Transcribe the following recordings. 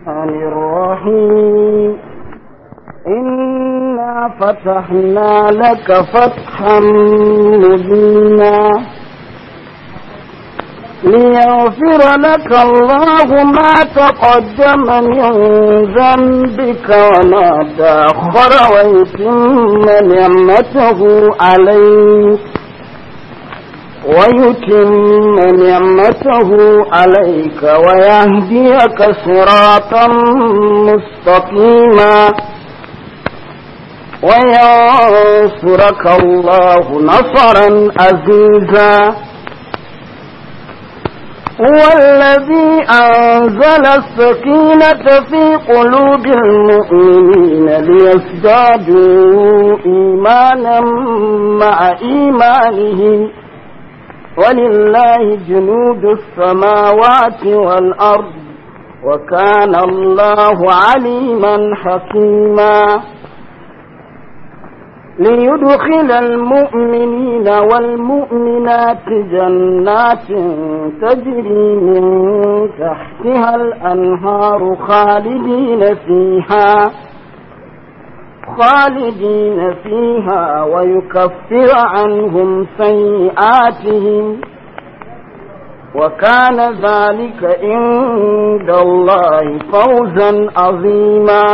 الرحمن الرحيم إنا فتحنا لك فتحا مبينا ليغفر لك الله ما تقدم من ذنبك وما تأخر ويتم نعمته عليك ويتم نعمته عليك ويهديك صراطا مستقيما وينصرك الله نصرا عزيزا هو الذي أنزل السكينة في قلوب المؤمنين ليزدادوا إيمانا مع إيمانهم ولله جنود السماوات والأرض وكان الله عليما حكيما ليدخل المؤمنين والمؤمنات جنات تجري من تحتها الأنهار خالدين فيها خالدين فيها ويكفر عنهم سيئاتهم وكان ذلك عند الله فوزا عظيما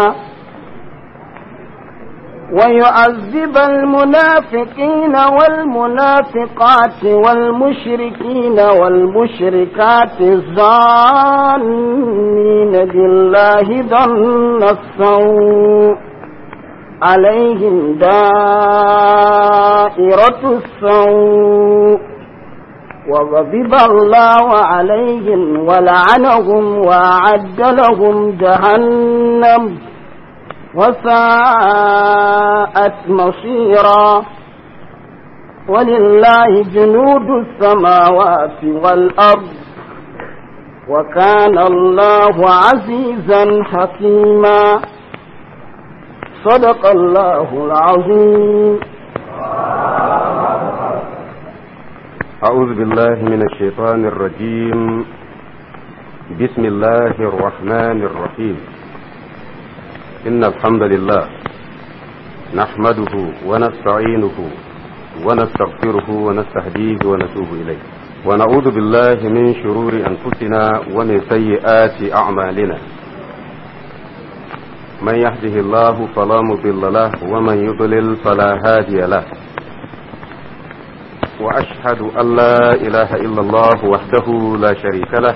ويعذب المنافقين والمنافقات والمشركين والمشركات الظانين بالله ظن السوء عليهم دائرة السوء وغضب الله عليهم ولعنهم وأعد لهم جهنم وساءت مصيرا ولله جنود السماوات والأرض وكان الله عزيزا حكيما صدق الله العظيم أعوذ بالله من الشيطان الرجيم بسم الله الرحمن الرحيم إن الحمد لله نحمده ونستعينه ونستغفره ونستهديه ونتوب إليه ونعوذ بالله من شرور أنفسنا ومن سيئات أعمالنا من يهده الله فلا مضل له ومن يضلل فلا هادي له وأشهد أن لا إله إلا الله وحده لا شريك له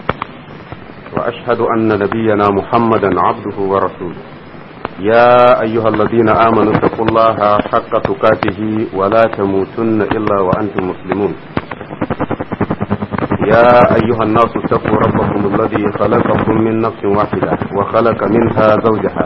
وأشهد أن نبينا محمدا عبده ورسوله يا أيها الذين آمنوا اتقوا الله حق تقاته ولا تموتن إلا وأنتم مسلمون يا أيها الناس اتقوا ربكم الذي خلقكم من نفس واحدة وخلق منها زوجها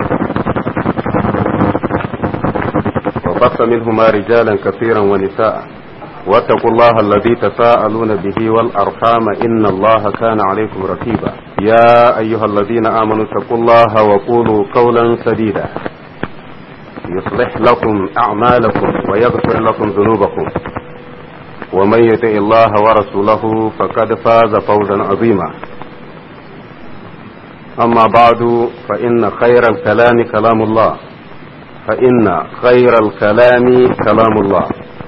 وبث منهما رجالا كثيرا ونساء واتقوا الله الذي تساءلون به والأرحام إن الله كان عليكم رقيبا يا أيها الذين آمنوا اتقوا الله وقولوا قولا سديدا يصلح لكم أعمالكم ويغفر لكم ذنوبكم ومن يطع الله ورسوله فقد فاز فوزا عظيما أما بعد فإن خير الكلام كلام الله فإن خير الكلام كلام الله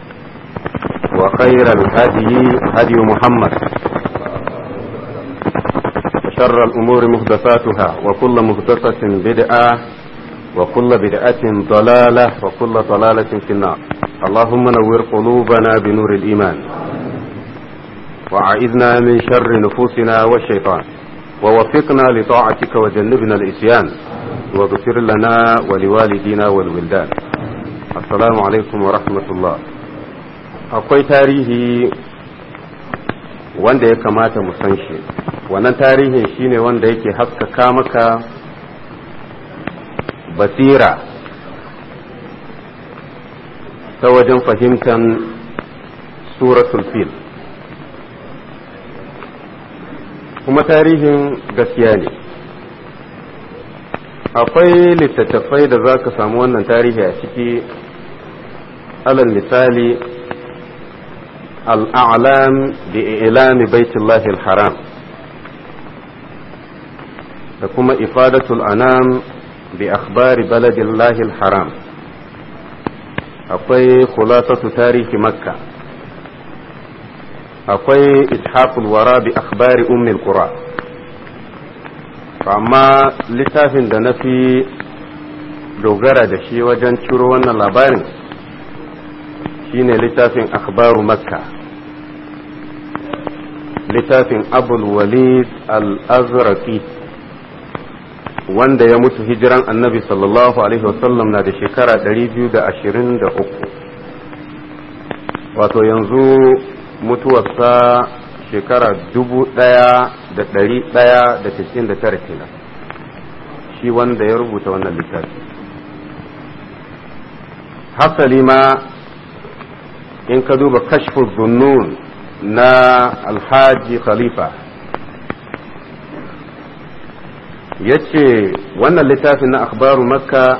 وخير الهدي هدي محمد وشر الأمور محدثاتها وكل محدثة بدعة وكل بدعة ضلالة وكل ضلالة في النار اللهم نور قلوبنا بنور الإيمان وأعذنا من شر نفوسنا والشيطان ووفقنا لطاعتك وجنبنا الإسيان واغفر لنا ولوالدينا والولدان السلام عليكم ورحمة الله akwai tarihi wanda ya kamata mu san shi wannan tarihin shine wanda yake haskaka maka basira ta wajen fahimtar suratul fil kuma tarihin gaskiya ne akwai littattafai da za ka samu wannan tarihi a ciki alal misali الأعلام بإعلام بيت الله الحرام da kuma ifadatul anam bi akhbari baladillahil haram akwai khulasatu tarihi makka akwai ishaqul wara bi akhbari ummil qura amma littafin da na fi dogara da shi wajen ciro wannan labarin shine littafin akhbaru makka littafin abul walid al-azraqi wanda ya mutu hijiran annabi sallallahu alaihi wasallam na da shekara 223 wato yanzu mutuwarsa shekara dubu ɗaya da ɗari ɗaya da cikin da tara kenan shi wanda ya rubuta wannan littafi hasali ma in ka duba kashfu zunnun na alhaji khalifa ya ce wannan littafin na akhbaru makka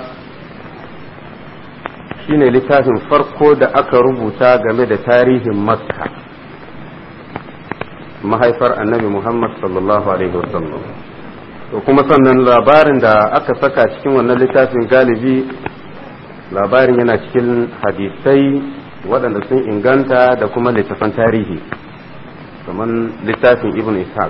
shine littafin farko da aka rubuta game da tarihin makka mahaifar annabi muhammad sallallahu alaihi wasallam to kuma sannan labarin da aka saka cikin wannan littafin galibi labarin yana cikin hadisai waɗanda sun inganta da kuma littafan tarihi kamar littafin ibn ishaq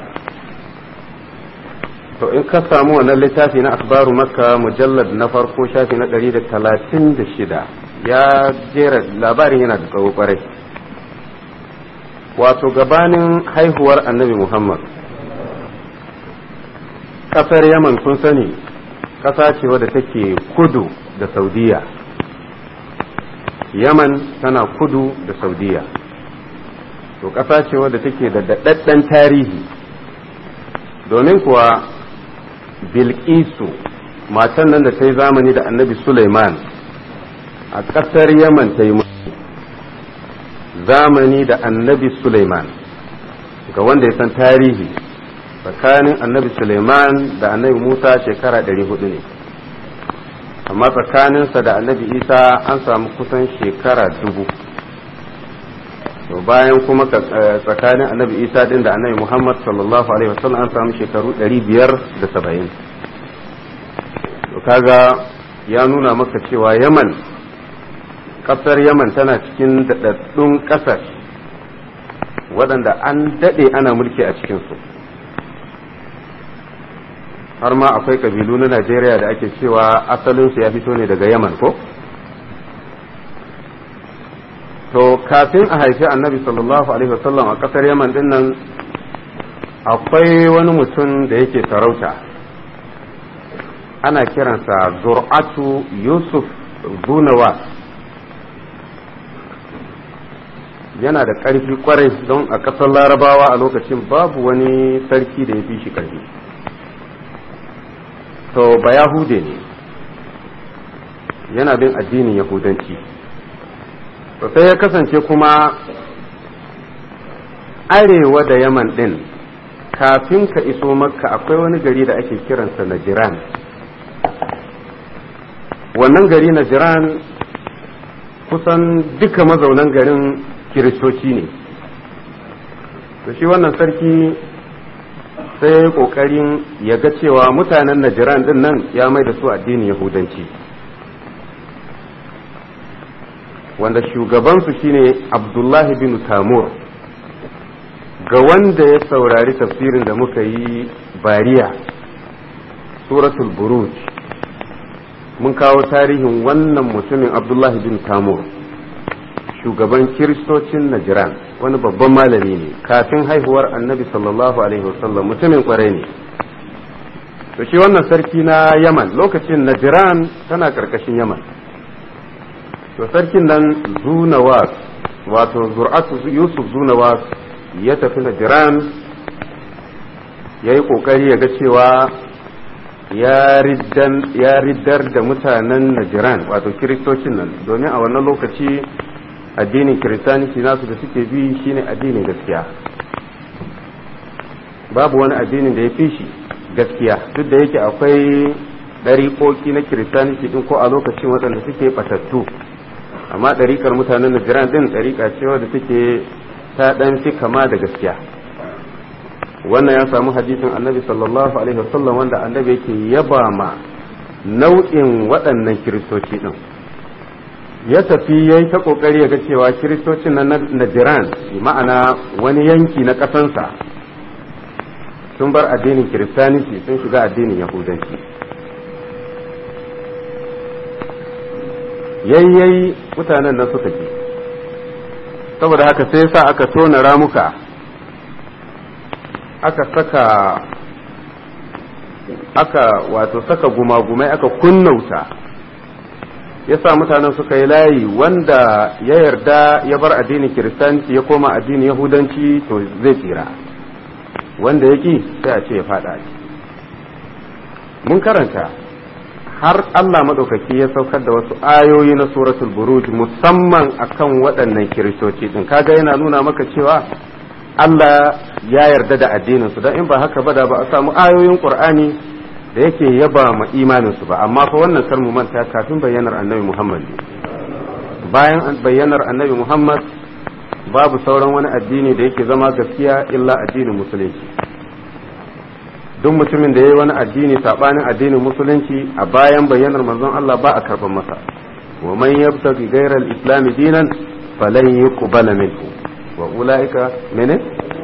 to in ka samu wannan littafi na akhbaru makka mujallad na farko shafi na 136 ya jera labarin yana da tsawo kwarai wato gabanin haihuwar annabi muhammad kasar yaman kun sani ƙasa ce wadda take kudu da saudiya yaman tana kudu da saudiya to ƙasa ce wadda take da daɗaɗɗen tarihi domin kuwa bilkisu matan nan da ta yi zamani da annabi suleiman a ƙasar yaman ta yi zamani da annabi suleiman ga wanda ya san tarihi tsakanin annabi suleiman da annabi musa shekara 400 ne amma tsakaninsa da annabi isa an samu kusan shekara dubu to bayan kuma tsakanin annabi isa din da annabi muhammad sallallahu alaihi wasallam an samu shekaru 570 to kaga ya nuna maka cewa yaman kasar yaman tana cikin daɗaɗɗun ƙasar waɗanda an daɗe ana mulki a cikinsu har ma akwai ƙabilu na najeriya da ake cewa asalinsu ya fito ne daga yaman ko to kafin a haifi annabi sallallahu alaihi wasallam a ƙasar yaman din nan akwai wani mutum da yake sarauta ana kiransa zur'atu yusuf zunawa yana da ƙarfi kwarai don a ƙasar larabawa a lokacin babu wani sarki da ya fi shi ƙarfi to ba yahude ne yana bin addinin yahudanci to sai ya kasance kuma arewa da yaman ɗin kafin ka iso makka akwai wani gari da ake kiransa najiran wannan gari najiran kusan duka mazaunan garin kiristoci ne to shi wannan sarki sai kokarin ya ga cewa mutanen najiran din nan ya mai da su addinin yahudanci wanda shugabansu shine abdullahi bin tamur ga wanda ya saurari tafsirin da muka yi bariya suratul buruj mun kawo tarihin wannan mutumin abdullahi bin tamur shugaban kiristocin najiran wani babban malami ne kafin haihuwar annabi sallallahu alaihi wasallam mutumin kwarai ne to shi wannan sarki na yaman lokacin najiran tana karkashin yaman to sarkin nan zunawas wato zur'atu yusuf zunawas ya tafi najiran ya yi kokari ya ga cewa ya riddar da mutanen najiran wato kiristocin nan domin a wannan lokaci addinin kiristanci nasu da suke bi shine addinin gaskiya babu wani addinin da ya fi shi gaskiya duk da yake akwai ɗariƙoƙi na kiristanci din ko a lokacin waɗanda suke batattu amma ɗariƙar mutanen najiran din ɗariƙa ce wadda take ta ɗan fi kama da gaskiya wannan ya samu hadisin annabi sallallahu alaihi wasallam wanda annabi yake yaba ma nau'in waɗannan kiristoci ɗin ya tafi ya yi ta ƙoƙari ya ga cewa kiristocin na najiran ma'ana wani yanki na ƙasansa sun bar addinin kiristaniti sun shiga addinin yahudanci yayyayi mutanen nan suka ji saboda haka sai sa aka tona ramuka aka saka aka wato saka gumagumai aka kunnauta ya sa mutanen suka yi layi wanda ya yarda ya bar addinin kiristanci ya koma addinin yahudanci to zai tsira wanda ya ƙi sai a ce ya faɗa mun karanta har Allah maɗaukaki ya saukar da wasu ayoyi na suratul buruj musamman akan waɗannan kiristoci ɗin kaga yana nuna maka cewa Allah ya yarda da addinin su don in ba haka ba da ba a samu ayoyin Qur'ani da yake yaba ma imanin su ba amma fa wannan kar mu manta kafin bayyanar Annabi Muhammad bayan bayyanar Annabi Muhammad babu sauran wani addini da yake zama gaskiya illa addinin musulunci duk mutumin da ya yi wani addini saɓanin addinin musulunci a bayan bayyanar manzon Allah ba a karban masa wa man yabtaghi ghayra al-islam dinan falan yuqbala minhu wa ulaika mene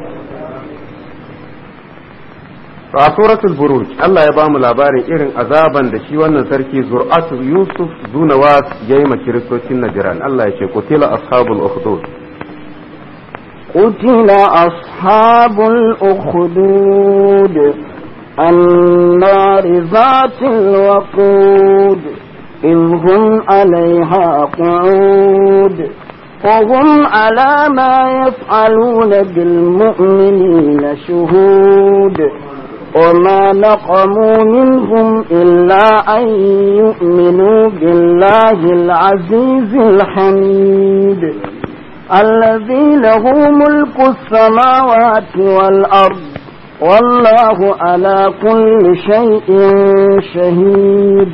a suratul buruj Allah ya bamu labarin irin azaban da shi wannan sarki zur'atu yusuf zunawas yayi ma kiristocin najran Allah ya ce qutila ashabul ukhdud قتل أصحاب الأخدود النار ذات الوقود إذ هم عليها قعود وهم على ما يفعلون بالمؤمنين شهود وما نقموا منهم إلا أن يؤمنوا بالله العزيز الحميد الذي له ملك السماوات والأرض والله على كل شيء شهيد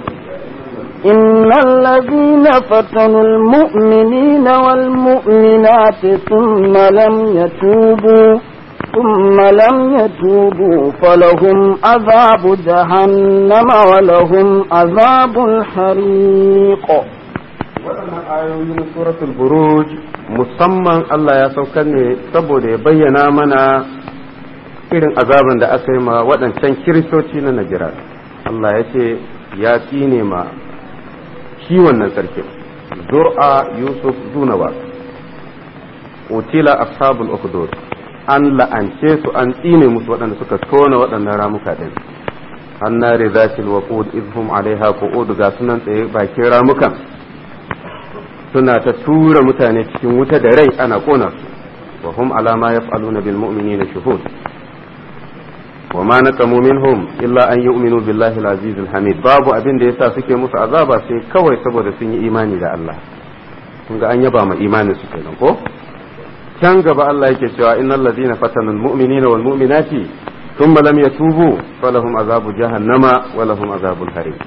إن الذين فتنوا المؤمنين والمؤمنات ثم لم يتوبوا ثم لم يتوبوا فلهم عذاب جهنم ولهم عذاب الحريق waɗannan ayoyi na suratul buruj musamman Allah ya saukar ne saboda ya bayyana mana irin azaban da aka yi ma waɗancan kiristoci na Najira Allah ya ce ya tsine ma shi wannan sarkin zur'a yusuf zunawa utila ashabul ukhdud an la'ance su an tsine musu waɗanda suka tona waɗannan ramuka ɗin annari zatil waqud idhum alaiha qu'ud ga sunan tsaye bakin ramukan suna ta tura mutane cikin wuta da rai ana kona su wa hum ala ma yaf'aluna bil mu'minina shuhud wa ma naqamu minhum illa an yu'minu billahi al-aziz al-hamid babu abin da yasa suke musu azaba sai kawai saboda sun yi imani da Allah kun ga an yaba ma imanin su kenan ko can gaba Allah yake cewa innal ladina fatanu al-mu'minina wal mu'minati thumma lam yatubu falahum azabu jahannama wa lahum azabul harim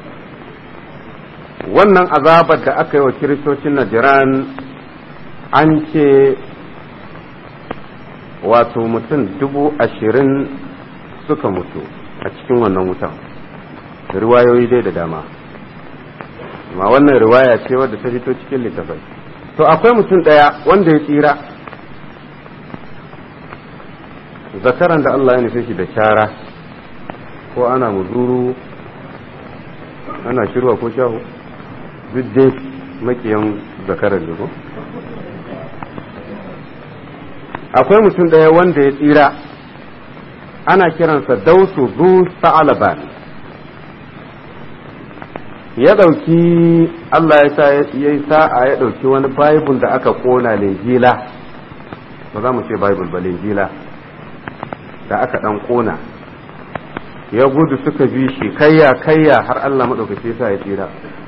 wannan azabar da aka yi wa kiristocin najiran an ce wato mutum dubu ashirin suka mutu a cikin wannan wutan riwayoyi dai da dama amma wannan riwaya ce wadda ta fito cikin littafai to akwai mutum ɗaya wanda ya tsira zakaran da Allah ya nufi shi da kyara ko ana muzuru ana shirwa ko shahu duk dai makiyan zakarar da ko akwai mutum ɗaya wanda ya tsira ana kiransa dausu zu sa'alaban ya ɗauki Allah ya sa ya yi sa'a ya ɗauki wani bible da aka ƙona linjila ba za mu ce bible ba linjila da aka ɗan ƙona ya gudu suka bi shi kayya kayya har Allah maɗaukaki sa ya tsira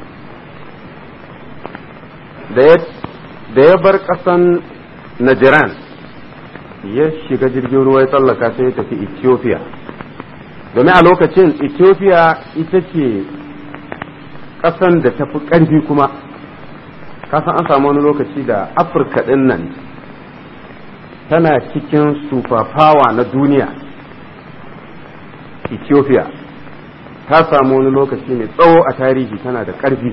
da ya bar ƙasan Najiran ya shiga jirgin ruwa ya tsallaka sai ya tafi Ethiopia domin a lokacin Ethiopia ita ce ƙasan da tafi ƙarfi kuma kasan an samu wani lokaci da Afirka ɗin nan tana cikin superpower na duniya ethiopia ta samu wani lokaci mai tsawo a tarihi tana da ƙarfi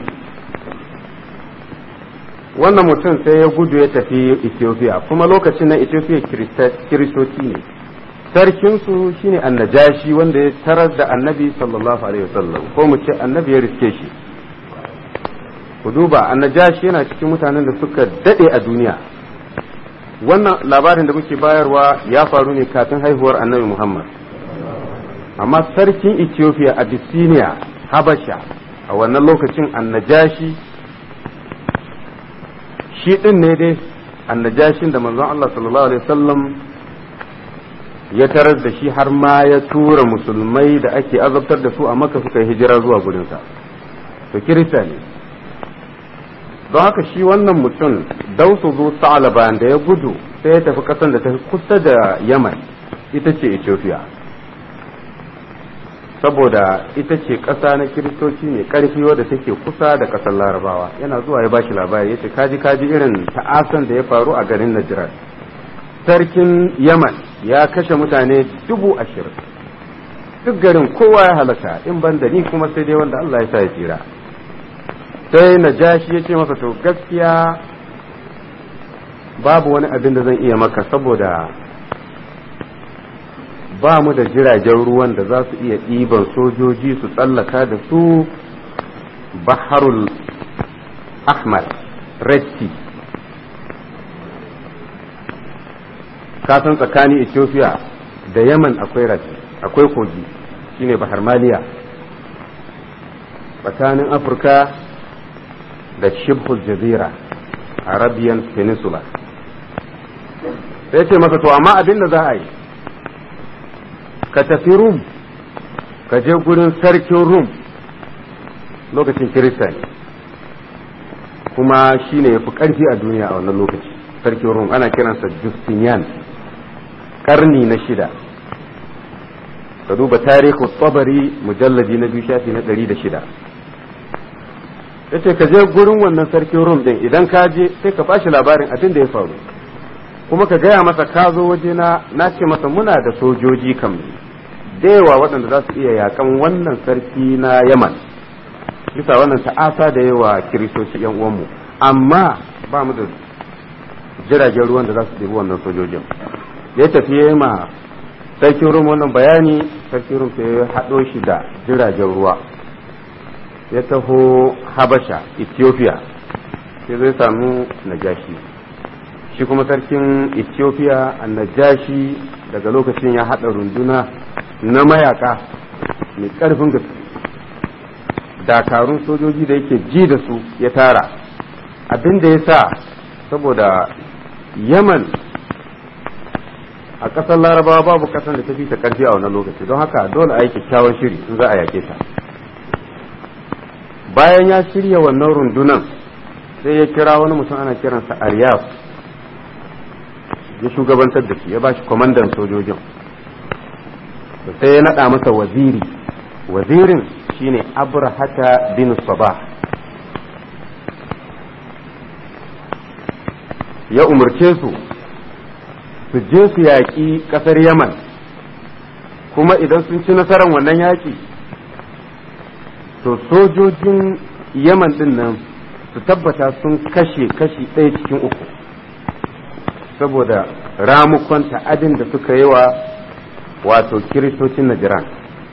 wannan mutum sai ya gudu ya tafi ethiopia kuma lokacin na ethiopia kiristoci ne sarkinsu shine annajashi wanda ya tarar da annabi sallallahu alaihi wasallam ko mu ce annabi ya riske shi ku duba annajashi yana cikin mutanen da suka dade a duniya wannan labarin da muke bayarwa ya faru ne kafin haihuwar annabi muhammad amma sarkin ethiopia abyssinia habasha a wannan lokacin annajashi shi din ne dai annajashin da manzon allah sallallahu alaihi wasallam ya tarar da shi har ma ya tura musulmai da ake azabtar da su a maka suka yi hijira zuwa gurinsa to kirista ne don haka shi wannan mutum dausu zo sa'alaban da ya gudu sai ya tafi kasan da ta kusa da yaman ita ce ethiopia saboda ita ce ƙasa na kiristoci mai ƙarfi wadda take kusa da ƙasar larabawa yana zuwa ya bashi labari ya ce kaji kaji irin ta'asan da ya faru a garin najiran sarkin yaman ya kashe mutane dubu ashirin duk garin kowa ya halaka in ban da ni kuma sai dai wanda Allah ya sa ya tsira sai najashi ya ce masa to gaskiya babu wani abin da zan iya maka saboda ba mu da jiragen ruwan da za su iya ɗiban sojoji su tsallaka da su baharul ahmar red sea kasan tsakanin ethiopia da yaman akwai rafi akwai kogi shine bahar maliya tsakanin afirka da shibhul jazira arabian peninsula sai ce masa to amma abin da za a yi ka tafi rum ka je gurin sarkin rum lokacin kirista ne kuma shine ya fi ƙarfi a duniya a wannan lokaci sarkin rum ana kiransa justinian karni na shida ka duba tarihu tsabari mujalladi na biyu shafi na ɗari da shida ya ce ka je gurin wannan sarkin rum ɗin idan ka je sai ka bashi labarin abin da ya faru kuma ka gaya masa ka zo waje na na ce masa muna da sojoji kam da yawa waɗanda za su iya yakan wannan sarki na yaman bisa wannan ta'asa da yawa kiristoci yan uwanmu amma ba mu da jiragen ruwan da za su ɗebi wannan sojojin ya tafi ya ma sarkin rum wannan bayani sarkin rum sai ya haɗo shi da jiragen ruwa ya taho habasha ethiopia sai zai samu najashi shi kuma sarkin ethiopia a najashi daga lokacin ya haɗa runduna na mayaka mai ƙarfin gaske dakarun sojoji da yake ji da su ya tara abin da ya sa saboda yaman a ƙasar larabawa babu ƙasar da ta fi ta ƙarfi a wannan lokaci don haka dole a yi kyakkyawan shiri in za a yake ta bayan ya shirya wannan rundunan sai ya kira wani mutum ana kiransa aryaf ya shugabantar da shi ya ba shi kwamandan sojojin sai ya naɗa masa waziri wazirin shine abrahata bin sabah ya umarce su su je su yaƙi ƙasar yaman kuma idan sun ci nasarar wannan yaƙi to sojojin yaman ɗin nan su tabbata sun kashe kashi ɗaya cikin uku saboda ramukon ta'adin da suka yi wa wato kiristocin najiran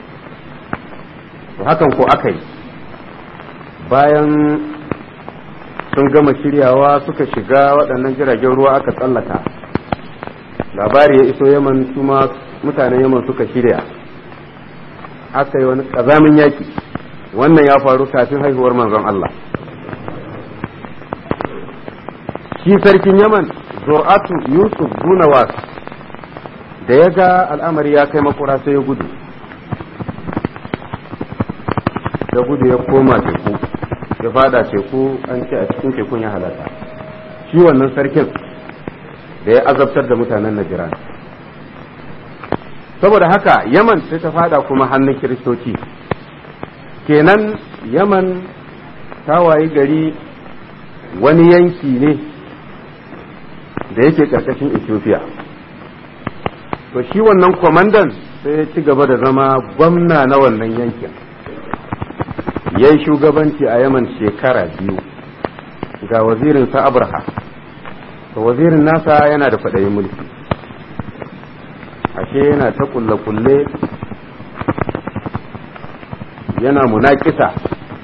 to hakan ko aka yi bayan sun gama shiryawa suka shiga waɗannan jiragen ruwa aka tsallaka labari ya iso yaman kuma mutanen yaman suka shirya aka yi wani ƙazamin yaki wannan ya faru kafin haihuwar manzon Allah shi sarkin yaman zur'atu yusuf bunawas da ya ga al'amari ya kai makura sai ya gudu ya gudu ya koma teku ya fada teku an ce a cikin tekun ya halata shi wannan sarkin da ya azabtar da mutanen najiran saboda haka yaman sai ta fada kuma hannun kiristoci kenan yaman ta wayi gari wani yanki ne da yake ƙarƙashin ethiopia to shi wannan kwamandan sai ya ci gaba da zama gwamna na wannan yankin ya yi shugabanci a yaman shekara biyu ga wazirinsa abraha to wazirin nasa yana da faɗayin mulki ashe yana ta kulle-kulle yana munakisa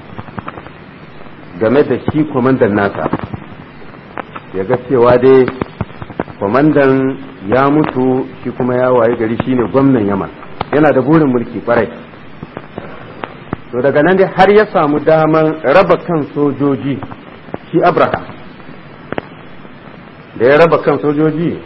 game da shi kwamandan nasa ya ga cewa dai kwamandan ya mutu shi kuma ya waye gari shine gwamnan yaman yana da burin mulki kwarai to daga nan dai har ya samu daman raba kan sojoji shi abraha da ya raba kan sojoji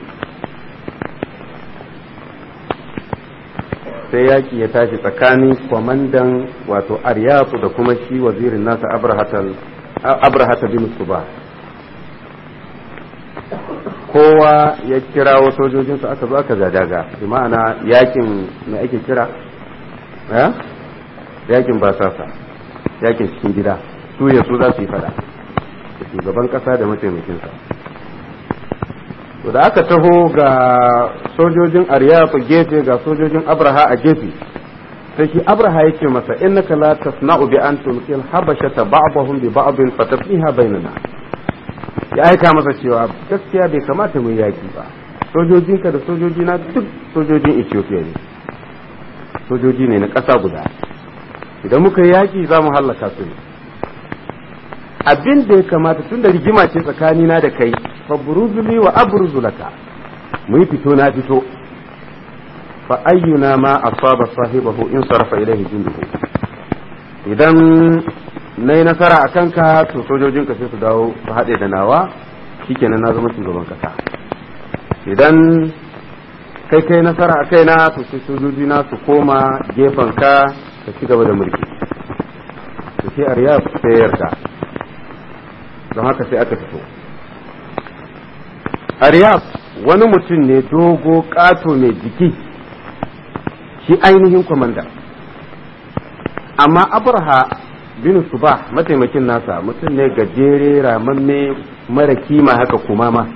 sai yaƙi ya tashi tsakanin kwamandan wato aryafu da kuma shi wazirin nasa abrahata bin suba kowa ya kirawo sojojinsu aka zo aka zadaga bi ma'ana yakin mai ake kira yakin basasa yakin cikin gida su ya su za su yi fada da shugaban kasa da mataimakinsa to da aka taho ga sojojin aryafu gefe ga sojojin abraha a gefe sai shi abraha yake masa innaka la tasna'u bi an tulqil habashata ba'dahum bi ba'din fatafiha bainana ya aika masa cewa gaskiya bai kamata mu yaki ba sojojinka da sojojina duk sojojin Ethiopia ne sojoji ne na ƙasa guda idan muka yaki za mu hallaka su ne abin da ya kamata tun da rigima ce tsakanina da kai fa buruzuli wa abruzulaka mu yi fito na fito fa ayyuna ma asaba sahibahu in sarafa ilaihi junduhu idan na yi nasara a kanka to sojojinka sai su dawo su haɗe da nawa shikenan na zama shugaban kasa idan kai kai nasara a kaina to sai sojoji na su koma gefen ka ka ci gaba da mulki to sai ariyab sai yarda don haka sai aka fito ariyab wani mutum ne dogo ƙato mai jiki shi ainihin kwamanda amma abraha bin subah mataimakin nasa mutum ne gajere ramamme mara kima haka kuma ma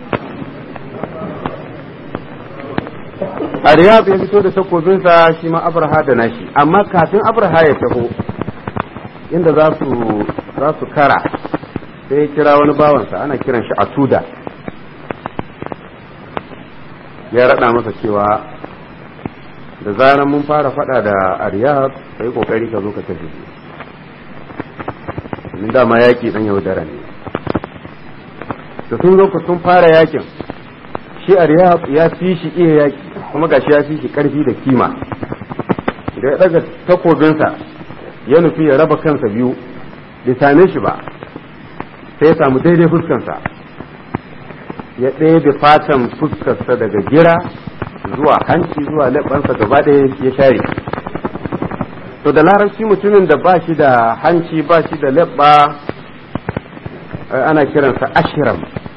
Ariyab ya fito da takobinsa shi ma Abraha da nashi amma kafin Abraha ya taho inda za su za su kara sai ya kira wani bawansa ana kiran shi Atuda ya rada masa cewa da zaran mun fara fada da Ariyab kai kokari ka zo ka tafi min dama yaki dan yaudara ne da sun zo sun fara yakin shi Ariyab ya fi shi iya yaki kuma gashi ya fi shi karfi da kima da ya daga takobinsa ya nufi ya raba kansa biyu bai same shi ba sai ya samu daidai fuskansa ya ɗebe fatan fuskarsa daga gira zuwa hanci zuwa leɓansa gaba ɗaya ya share to da larabci mutumin da ba shi da hanci ba shi da leɓa ana kiransa ashiram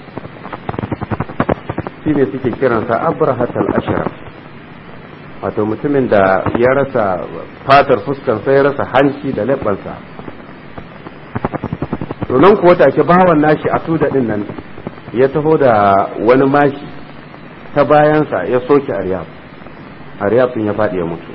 shi ne suke kiransa abrahatal ashiram wato mutumin da ya rasa fatar fuskansa ya rasa hanci da leɓansa to nan kuwa take bawan nashi a tuda din nan ya taho da wani mashi ta bayansa ya soke aryab aryab din ya faɗi ya mutu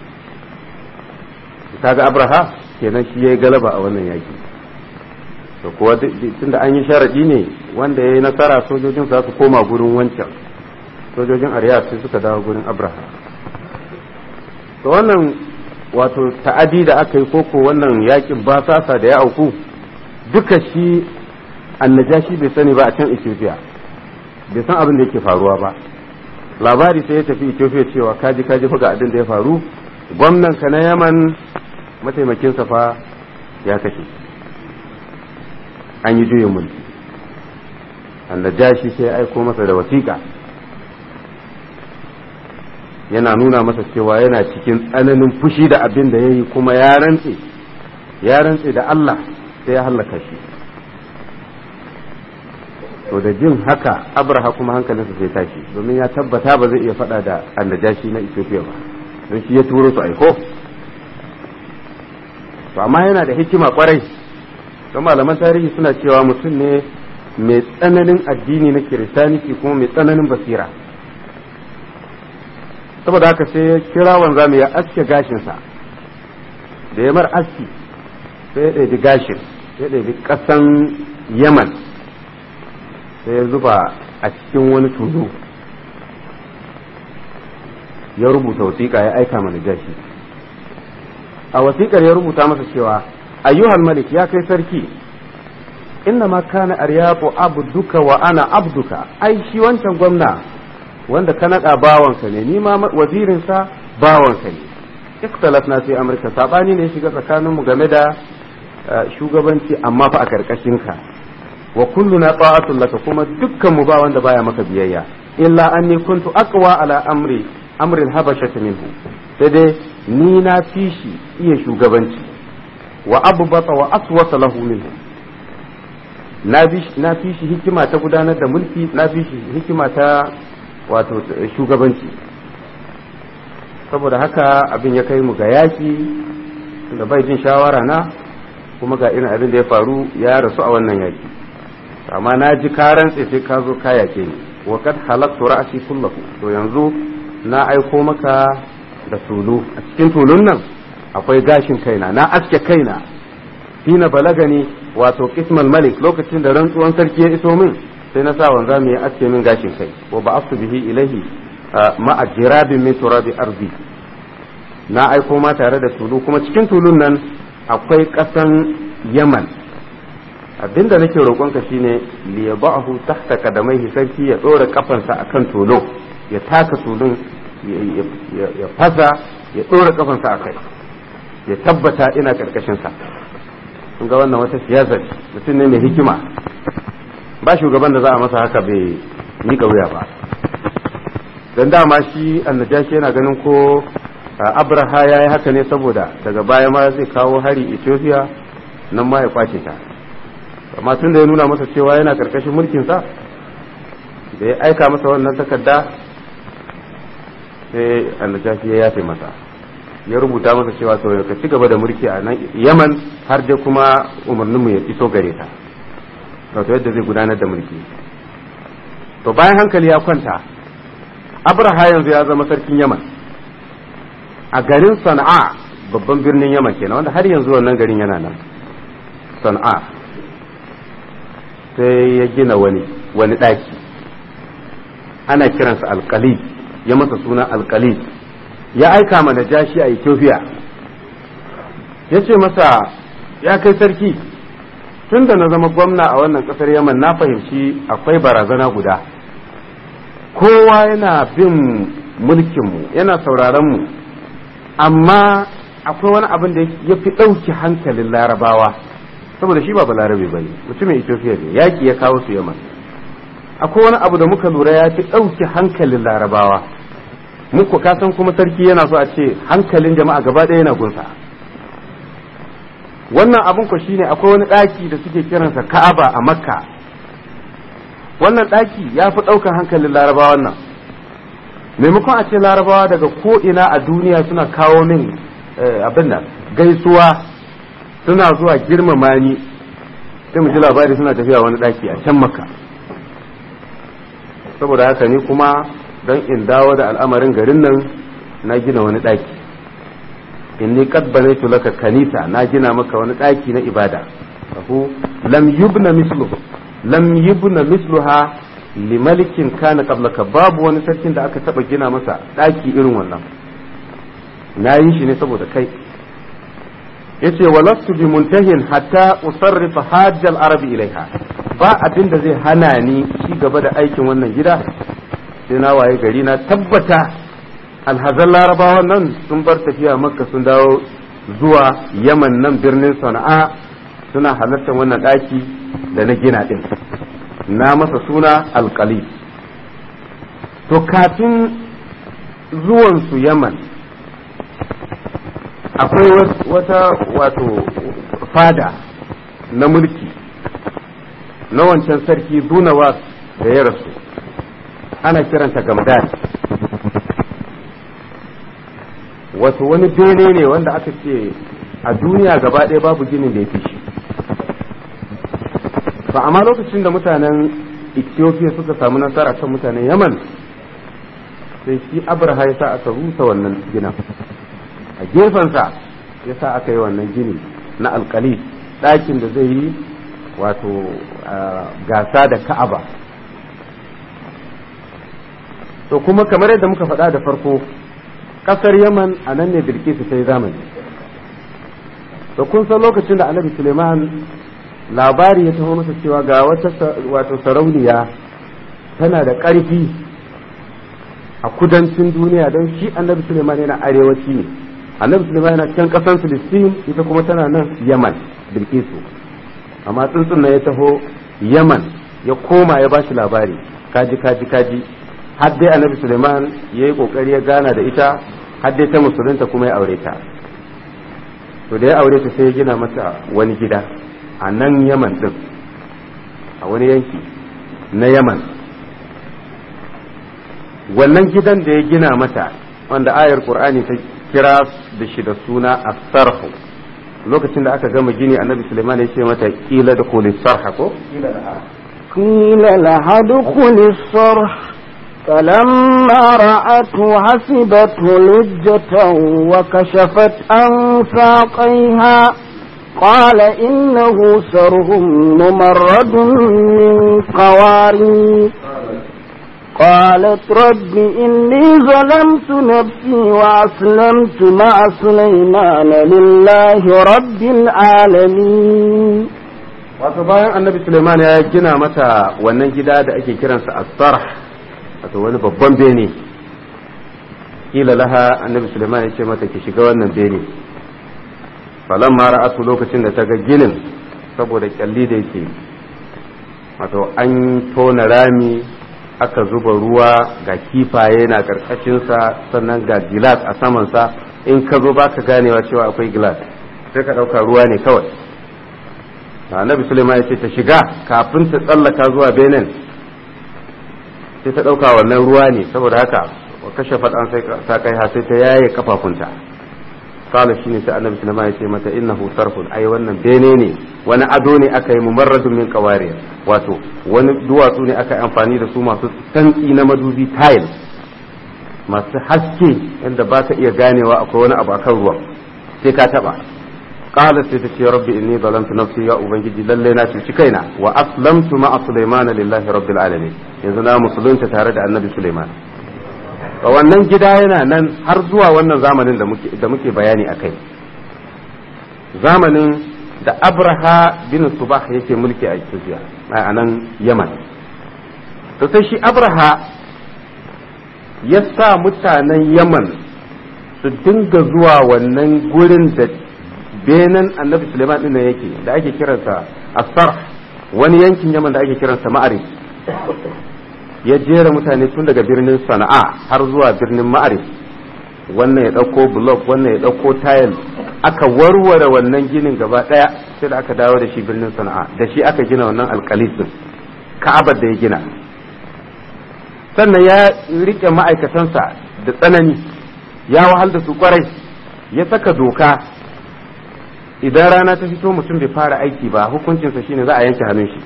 kaga abraha kenan shi ya yi galaba a wannan yaki to kuwa tunda an yi sharadi ne wanda ya yi nasara sojojin za su koma gurin wancan sojojin aryab sai suka dawo gurin abraha to wannan wato ta'adi da aka yi koko wannan yakin basasa da ya auku duka shi annajashi bai sani ba a can ethiopia bai san abin da yake faruwa ba labari sai ya tafi ethiopia cewa kaji kaji fa ga abin da ya faru gwamnan ka na yaman mataimakin fa ya kashe an yi juyin mulki annajashi sai ya aiko masa da wasiƙa yana nuna masa cewa yana cikin tsananin fushi da abin da ya yi kuma ya rantse ya rantse da Allah sai ya hallaka shi to da jin haka abraha kuma hankalinsa sai tashi domin ya tabbata ba zai iya faɗa da annajashi na ethiopia ba don shi ya turo su aiko to amma yana da hikima kwarai don malaman tarihi suna cewa mutum ne mai tsananin addini na kiristaniki kuma mai tsananin basira saboda haka sai ya kira wanzami ya aske gashinsa da ya mar aski sai ya ɗaiɗi gashin sai ya ɗaiɗi ƙasan yaman sai ya zuba a cikin wani tulu ya rubuta wasiƙa ya aika mana jashi a wasiƙar ya rubuta masa cewa ayyuhal malik ya kai sarki inna ma kana aryabu abduka wa ana abduka ai shi wancan gwamna wanda ka naɗa bawanka ne ni ma wazirinsa bawanka ne ikhtalaf na sai amurka sabani ne shiga tsakaninmu game da shugabanci amma fa a karkashin ka wa kulluna ta'atul laka kuma dukkan mu ba wanda baya maka biyayya illa anni kuntu aqwa ala amri amrin habashata minhu sai dai ni na fi shi iya shugabanci wa abbata wa aswata lahu minhu na fi shi hikima ta gudanar da mulki na fi shi hikima ta wato shugabanci saboda haka abin ya kai mu ga yaki da bai jin shawara na kuma ga irin abin da ya faru ya rasu a wannan yaki amma na ji karan sai ka zo ka yake ni wa kad halaktu ra'si kullahu to yanzu na aiko maka da tulu a cikin tulun nan akwai gashin kaina na aske kaina fina balagani wato kismal malik lokacin da rantsuwan sarki ya iso min sai na sa wanza mai aske min gashin kai wa ba bihi ilahi ma'a jirabin min turabi arzi na aiko ma tare da tulu kuma cikin tulun nan akwai ƙasan yaman abinda nake roƙonka shine li yabahu tahta kadamaihi sarki ya ɗora kafansa akan tulun ya taka tulun ya fasa ya ɗora kafansa a kai ya tabbata ina karkashin sa kun ga wannan wata siyasa mutum ne mai hikima ba shugaban da za a masa haka bai miƙa wuya ba don dama shi annajashi yana ganin ko abraha ya yi haka ne saboda daga baya ma zai kawo hari ethiopia nan ma ya kwace ta amma tun da ya nuna masa cewa yana karkashin mulkinsa da ya aika masa wannan takarda sai annajashi ya yafe masa ya rubuta masa cewa to ka ci gaba da mulki a nan yaman har dai kuma umarninmu ya iso gare ta wato yadda zai gudanar da mulki to bayan hankali ya kwanta abraha yanzu ya zama sarkin yaman a garin sana'a babban birnin yaman kenan wanda har yanzu wannan garin yana nan sana'a sai ya gina wani wani ɗaki ana kiransa alkali ya masa suna alkali ya aika ma najashi a ethiopia ya ce masa ya kai sarki tun da na zama gwamna a wannan kasar yaman na fahimci akwai barazana guda kowa yana bin mulkinmu yana sauraronmu amma akwai wani abin da ya fi ɗauki hankalin larabawa saboda shi ba balarabe ba ne mutumin ethiopia ne yaƙi ya kawo su yaman akwai wani abu da muka lura ya fi ɗauki hankalin larabawa muku kasan kuma sarki yana so a ce hankalin jama'a gaba ɗaya yana gunsa wannan abin ku shine akwai wani ɗaki da suke kiransa ka'aba a makka wannan ɗaki ya fi ɗaukar hankalin larabawa nan maimakon a ce larabawa daga ko'ina a duniya suna kawo min abin nan gaisuwa suna zuwa girmama ni sai mu ji labari suna tafiya wani ɗaki a can makka saboda haka ni kuma don in dawo da al'amarin garin nan na gina wani ɗaki inni qad banaitu laka kanisa na gina maka wani ɗaki na ibada lahu lam yubna misluhu lam yubna misluha li malikin kana qablaka babu wani sarkin da aka taba gina masa ɗaki irin wannan na yi shi ne saboda kai yace walastu bi muntahin hatta usarrifa hajjal arabi ilaiha ba abin da zai hana ni ci gaba da aikin wannan gida sai na waye gari na tabbata alhazan larabawan nan sun bar tafiya makka sun dawo zuwa yaman nan birnin sana'a suna halartar wannan ɗaki da na gina ɗin na masa suna alkali to kafin zuwansu yaman akwai wata wato fada na mulki na wancan sarki dunawas da ya rasu ana kiranta gamdad wato wani bene ne wanda aka ce a duniya gaba ɗaya babu ginin da ya fi shi ba amma lokacin da mutanen ethiopia suka samu nasara kan mutanen yaman sai shi abraha ya sa aka rusa wannan ginin a gefensa ya sa aka yi wannan gini na alkali ɗakin da zai yi wato gasa da ka'aba to kuma kamar yadda muka faɗa da farko ƙasar yaman a nan ne bilkisu ta yi zamani to kun san lokacin da annabi suleiman labari ya taho masa cewa ga wata wato sarauniya tana da ƙarfi a kudancin duniya don shi annabi suleiman yana arewaci ne annabi suleiman yana can ƙasan filistin ita kuma tana nan yaman bilkisu amma tsuntsun na ya taho yaman ya koma ya bashi labari kaji kaji kaji har dai annabi suleiman ya yi kokari ya gana da ita har dai ta musulunta kuma ya aure ta to da ya aure ta sai ya gina mata wani gida a nan yaman din a wani yanki na yaman wannan gidan da ya gina mata wanda ayar qur'ani ta kira da shi da suna as-sarhu lokacin da aka gama gini annabi suleiman ya ce mata kila da kulis sarha ko قيل لها ادخل الصرح فلما رأته حسبته لجة وكشفت عن ساقيها قال إنه سرهم ممرد من قوارير قالت رب إني ظلمت نفسي وأسلمت مع سليمان لله رب العالمين wato bayan annabi suleiman ya gina mata wannan gida da ake kiransa as-sarh wato wani babban bene kila laha annabi suleiman ya ce mata ki shiga wannan bene falan ma ra'atu lokacin da ta ga ginin saboda kyalli da yake wato an tona rami aka zuba ruwa ga kifaye na karkashinsa sannan ga gilas a samansa in ka zo baka ganewa cewa akwai gilas sai ka ɗauka ruwa ne kawai annabi suleiman ya ce ta shiga kafin ta tsallaka zuwa benin sai ta ɗauka wannan ruwa ne saboda haka wa kashe faɗan sai kai ha sai ta yaye kafafunta kala shine sai annabi suleiman ya ce mata innahu sarfun ai wannan bene ne wani ado ne aka yi mumarradun min qawariya wato wani duwatsu ne aka yi amfani da su masu santsi na madubi tile masu haske yadda ba ka iya ganewa akwai wani abu akan ruwan sai ka taba qala sai ta ce rabbi inni zalamtu nafsi ya ubangiji lalle na cuci kaina wa aslamtu ma'a sulaiman lillahi rabbil alamin yanzu na musulunta tare da annabi sulaiman wannan gida yana nan har zuwa wannan zamanin da muke da muke bayani akai zamanin da abraha bin subah yake mulki a Ethiopia a nan Yaman to sai shi abraha ya sa mutanen Yaman su dinga zuwa wannan gurin da benin annabi suleiman din nan yake da ake kiransa asar wani yankin yaman da ake kiransa ma'arif ya jera mutane tun daga birnin sana'a har zuwa birnin ma'arif wannan ya ɗauko blok wannan ya ɗauko tayil aka warware wannan ginin gaba ɗaya sai da aka dawo da shi birnin sana'a da shi aka gina wannan alkalisin ka'abar da ya gina sannan ya rike ma'aikatansa da tsanani ya wahal da su kwarai ya saka doka idan rana ta fito mutum bai fara aiki ba hukuncinsa shine za a yanke hannun shi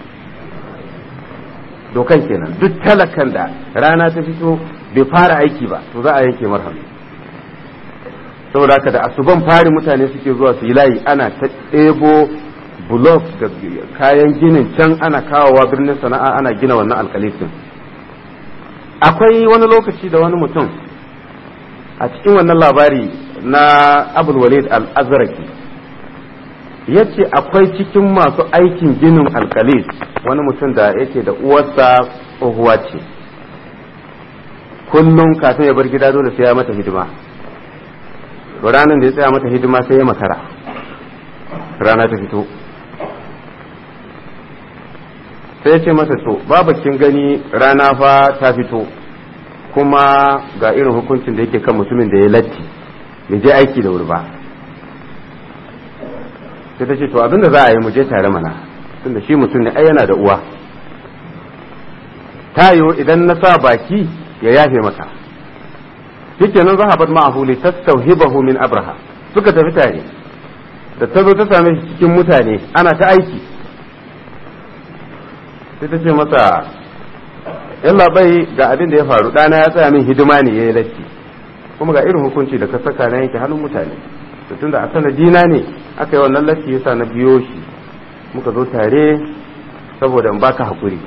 dokan kenan duk talakan da rana ta fito bai fara aiki ba to za a yanke marhamu saboda haka da asuban fari mutane suke zuwa su yi layi ana ta ɗebo bulok da kayan ginin can ana kawowa birnin sana'a ana gina wannan alkalifin akwai wani lokaci da wani mutum a cikin wannan labari na abul walid al-azraki ya ce akwai cikin masu aikin ginin alkalis wani mutum da yake da uwarsa tsohuwa ce kullum kafin ya bar gida dole sai ya mata hidima ranar da ya tsaya mata hidima sai ya makara rana ta fito sai ya ce masa to babakin gani rana fa ta fito kuma ga irin hukuncin da yake kan mutumin da ya latti bai je aiki da wuri ba sai ta ce to abinda za a yi mu je tare mana tunda shi mutum ne ai yana da uwa ta yiwu idan na sa baki ya yafe maka shikenan zahabat ma'ahu li tastawhibahu min abraha suka tafi tare da ta zo ta same shi cikin mutane ana ta aiki sai ta ce masa yalla bai ga abin da ya faru ɗana ya tsaya min hidima ne ya yi latti kuma ga irin hukunci da ka saka na yanke hannun mutane to tunda a sanadina ne aka yi wannan latti yasa na biyo shi muka zo tare saboda in baka hakuri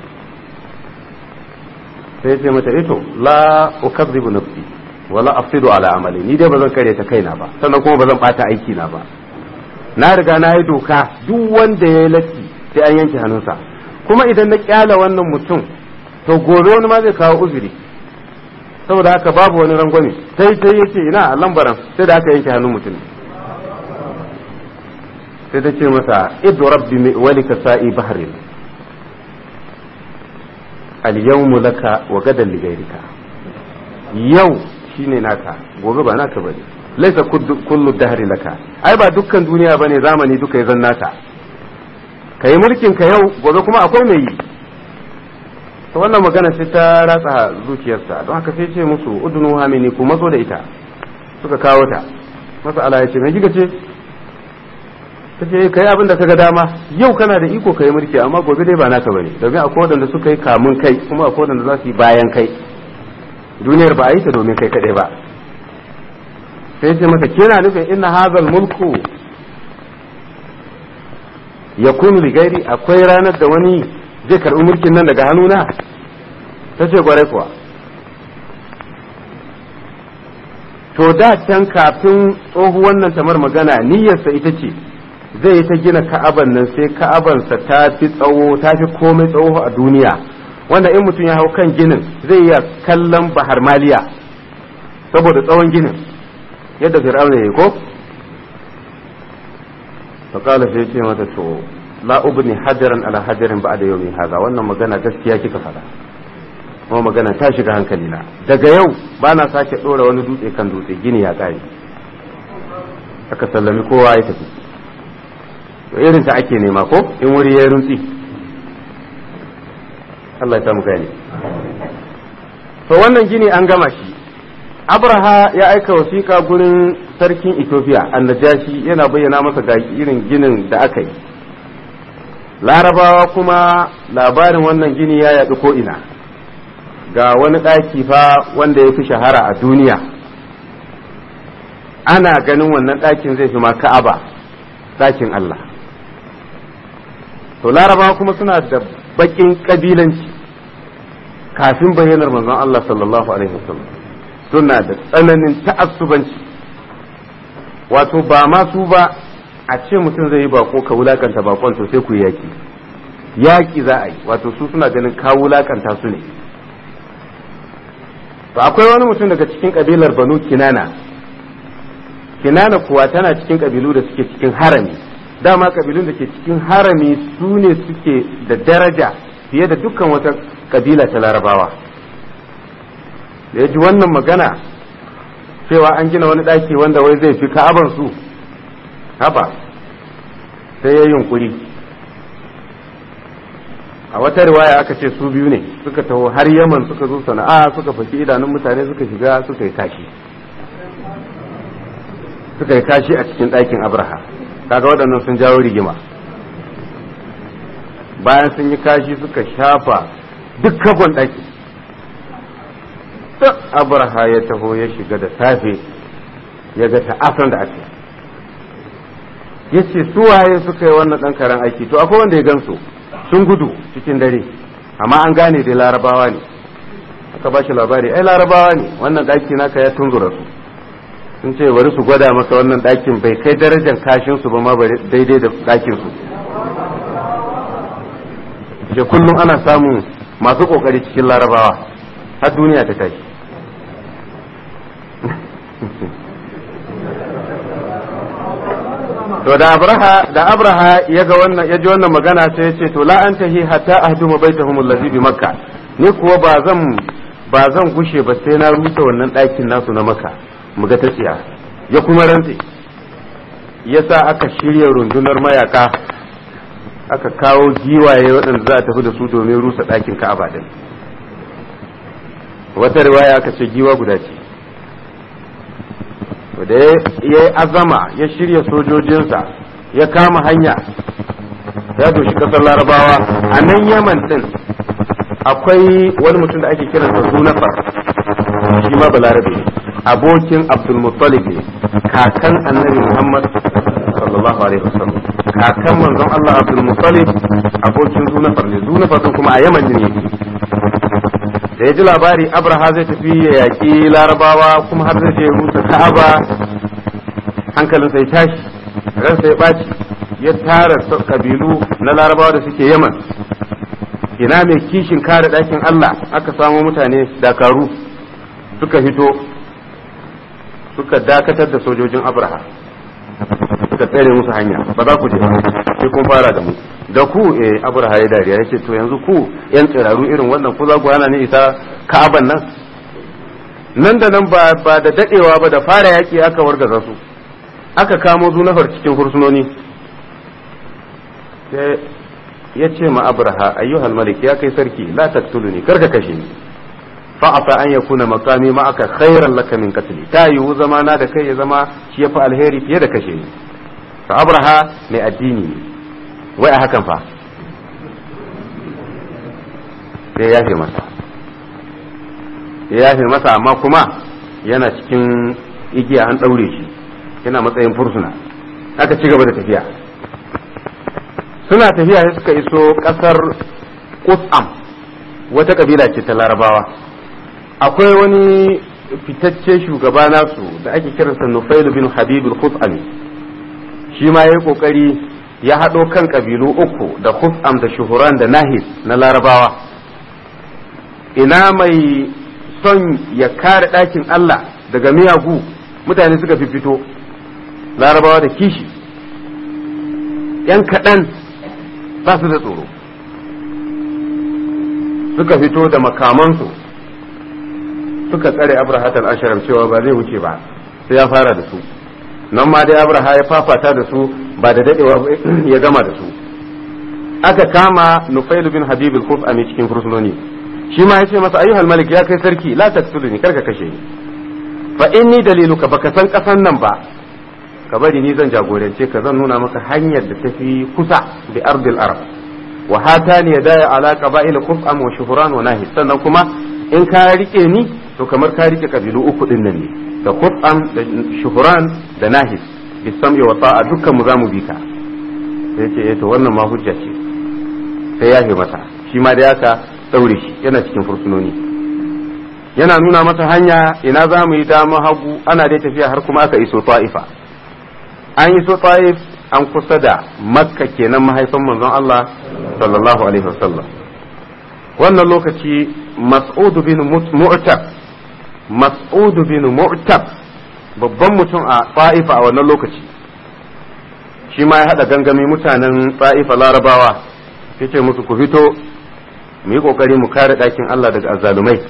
sai ce mata ito la ukazzibu nafsi wala afsidu ala amali ni dai bazan kare ta kaina ba sannan kuma bazan bata aiki na ba na riga na yi doka duk wanda ya yi latti sai an yanke hannunsa kuma idan na kyala wannan mutum to gobe wani ma zai kawo uzuri saboda haka babu wani rangwame sai sai yace ina a lambaran sai da aka yanke hannun mutum sai ta ce masa idu rabbi walika sa'i bahrin al-yawmu laka wa gadan ligairika yau shine naka gobe ba naka bane laisa kullu dahri laka ai ba dukkan duniya bane zamani duka ya zan naka kai mulkin ka yau gobe kuma akwai mai yi to wannan magana sai ta ratsa zuciyarsa don haka sai ce musu udunu hamini ku matso da ita suka kawo ta masa ala ya ce mai giga ce ta ce kai abin da kaga dama yau kana da iko kai mulki amma gobe dai ba naka bane domin akwai wadanda suka yi kamun kai kuma akwai wadanda za su yi bayan kai duniyar ba a yi ta domin kai kadai ba sai ce masa kina nufin inna hazal mulku yakunu li gairi akwai ranar da wani zai karbi mulkin nan daga hannuna ta ce gwarai kuwa to da can kafin tsohuwan nan tamar magana niyyarsa ita ce zai yi ta gina ka'aban nan sai ka'abansa ta fi tsawo ta fi komai tsawo a duniya wanda in mutum ya hau kan ginin zai iya kallon bahar maliya saboda tsawon ginin yadda fir'auna ya yi ko faƙala sai ce mata to la ubni hajaran ala hajarin ba'da yawmi haza wannan magana gaskiya kika faɗa kuma magana ta shiga hankali na daga yau ba na sake ɗora wani dutse kan dutse gini ya ƙare aka sallami kowa ya tafi to irin ta ake nema ko in wuri ya runtsi Allah ya samu gani to wannan gini an gama shi abraha ya aika wasiƙa gurin sarkin ethiopia annajashi yana bayyana masa ga irin ginin da aka yi larabawa kuma labarin wannan gini ya yaɗu ko'ina ga wani ɗaki fa wanda ya fi shahara a duniya ana ganin wannan ɗakin zai fi ma ka'aba ɗakin Allah to larabawa kuma suna da baƙin ƙabilanci kafin bayyanar manzon Allah sallallahu alaihi wasallam suna da tsananin ta'assubanci wato ba ma su ba a ce mutum zai yi bako ka wulakanta bakon to sai ku yaki yaki za a yi wato su suna ganin ka wulakanta su ne to akwai wani mutum daga cikin kabilar banu kinana kinana kuwa tana cikin kabilu da suke cikin harami dama kabilun da ke cikin harami su ne suke da daraja fiye da dukkan wata kabila ta larabawa da ya ji wannan magana cewa an gina wani ɗaki wanda wai zai fi ka'aban su haba sai ya yunkuri a wata riwaya aka ce su biyu ne suka taho har yaman suka zo sana'a suka faki idanun mutane suka shiga suka yi kashi suka yi kashi a cikin ɗakin abraha kaga waɗannan sun jawo rigima bayan sun yi kashi suka shafa duk kagon ɗaki duk abraha ya taho ya shiga da safe ya ga ta'asan da ake ya ce waye suka yi wannan ɗan karen aiki to akwai wanda ya gansu sun gudu cikin dare amma an gane dai larabawa ne aka ba shi labari ai larabawa ne wannan ɗaki naka ya tunzura su sun ce bari su gwada maka wannan ɗakin bai kai darajar kashin su ba ma daidai da ɗakin su je kullum ana samun masu kokari cikin larabawa har duniya ta tashi to da abraha da abraha ya ga wannan ya ji wannan magana sai ya ce to la antahi hatta ahduma baitahum allazi bi makka ni kuwa ba zan ba zan gushe ba sai na rusa wannan ɗakin nasu na makka mu ga ta tsiya ya kuma rantse yasa aka shirya rundunar mayaka aka kawo giwaye waɗanda za a tafi da su domin rusa ɗakin ka'aba din wata riwaya aka ce giwa guda ce da ya yi azama ya shirya sojojinsa ya kama hanya ya doshi kasar larabawa a nan yaman din akwai wani mutum da ake kiransa sunafar shi ma balarabe ne abokin abdulmuttalib ne kakan annabi muhammad sallallahu alaihi wasallam kakan manzon Allah abdulmuttalib abokin zunafar ne zunafar din kuma a yaman ne da ya ji labari abraha zai tafi ya yaƙi larabawa kuma har zai je rusa ka'aba hankalinsa ya tashi ransa ya ɓaci ya tara kabilu na larabawa da suke yaman ina mai kishin kare ɗakin Allah aka samo mutane dakaru suka fito suka dakatar da sojojin abraha suka tsere musu hanya ba za ku je sai kun fara da mu da ku eh abraha ya dariya ya ce to yanzu ku yan tsiraru irin wannan ku za ku hana ni isa ka'aban nan nan da nan ba ba da dadewa ba da fara yaki aka wargaza su aka kamo zunafar cikin hursunoni ya ce ma abraha ayyuhal malik ya kai sarki la taktuluni karka kashe ni fa'afa an yakuna maqami ma'aka khairan laka min qatli ta yiwu zamana da kai ya zama shi yafi alheri fiye da kashe ni fa abraha mai addini ne wai a hakan fa sai ya fi masa ya fi masa amma kuma yana cikin igiya an daure shi yana matsayin fursuna aka ci gaba da tafiya suna tafiya sai suka iso kasar Qusam wata kabila ce ta larabawa akwai wani fitacce shugaba nasu da ake kiransa Nufailu bin Habibul Khusami shi ma yayi kokari ya haɗo kan kabilu uku da Khusam da Shuhuran da Nahis na larabawa ina mai son ya kare ɗakin Allah daga miyagu mutane suka fito larabawa da kishi ‘yan kaɗan ba su da tsoro suka fito da makamansu suka tsare abrahatal asharam cewa ba zai wuce ba sai ya fara da su nan ma dai abraha ya fafata da su ba da dadewa ya gama da su aka kama nufail bin habib al-khufami cikin fursunoni shi ma yace masa ayyuhal malik ya kai sarki la taktuluni karka kashe ni fa inni daliluka baka san kasan nan ba ka bari ni zan jagorance ka zan nuna maka hanyar da tafi kusa bi ardil arab wa hatani yadaya ala qaba'il quf'am wa shuhuran wa nahi sannan kuma in ka rike ni to kamar ka rike kabilu uku din nan ne da quf'am da shuhuran da nahis bi sam'i wa ta'a dukkan mu zamu bi ka sai ce eh to wannan ma hujja ce sai ya masa shi ma da yaka daure shi yana cikin fursunoni yana nuna masa hanya ina za mu yi dama hagu ana dai tafiya har kuma aka iso ta'ifa an iso ta'if an kusa da makka kenan mahaifin manzon Allah sallallahu alaihi wasallam wannan lokaci mas'ud bin mu'tab mas'ud bin mu'tab babban mutum a ta'ifa a wannan lokaci shi ma ya hada gangami mutanen ta'ifa larabawa yace musu ku fito mu yi kokari mu kare ɗakin Allah daga azzalumai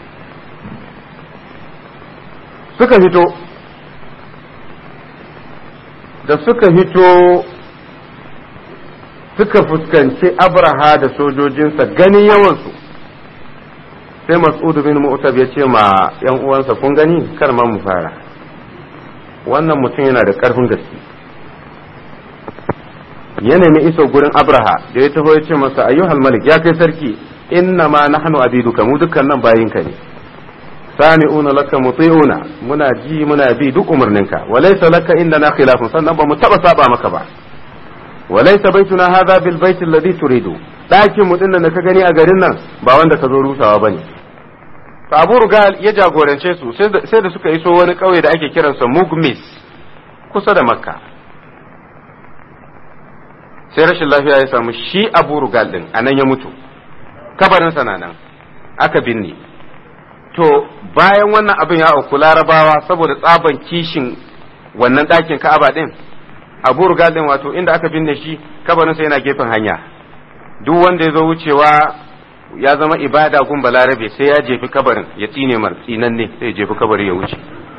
suka fito da suka fito suka fuskanci abraha da sojojinsa ganin yawansu sai mas'udu bin mu'tab ya ce ma yan uwansa kun gani kar ma mu fara wannan mutum yana da karfin gaske ya nemi iso gurin abraha da ya taho ya ce masa ayyuhal malik ya kai sarki inna ma nahnu abiduka mu dukkan nan bayinka ne sami'una laka muti'una muna ji muna bi duk umarninka walaysa laka indana khilafun sannan ba mu taba saba maka ba walaysa baituna hadha bil bait alladhi turidu dakin mu din da ka gani a garin nan ba wanda ka zo rusawa bane to Abu Rugal ya jagorance su sai da suka iso wani kauye da ake kiransa Mugmis kusa da Makka sai rashin lafiya ya samu shi Abu Rugal din anan ya mutu kabarin sa nan aka binne to bayan wannan abin ya auku larabawa saboda tsaban kishin wannan ɗakin ka'aba ɗin abu rugalin wato inda aka binne shi kabarinsa yana gefen hanya duk wanda ya zo wucewa ya zama ibada gun balarabe sai ya jefi kabarin ya tsine mar tsinanne sai ya jefi kabari ya wuce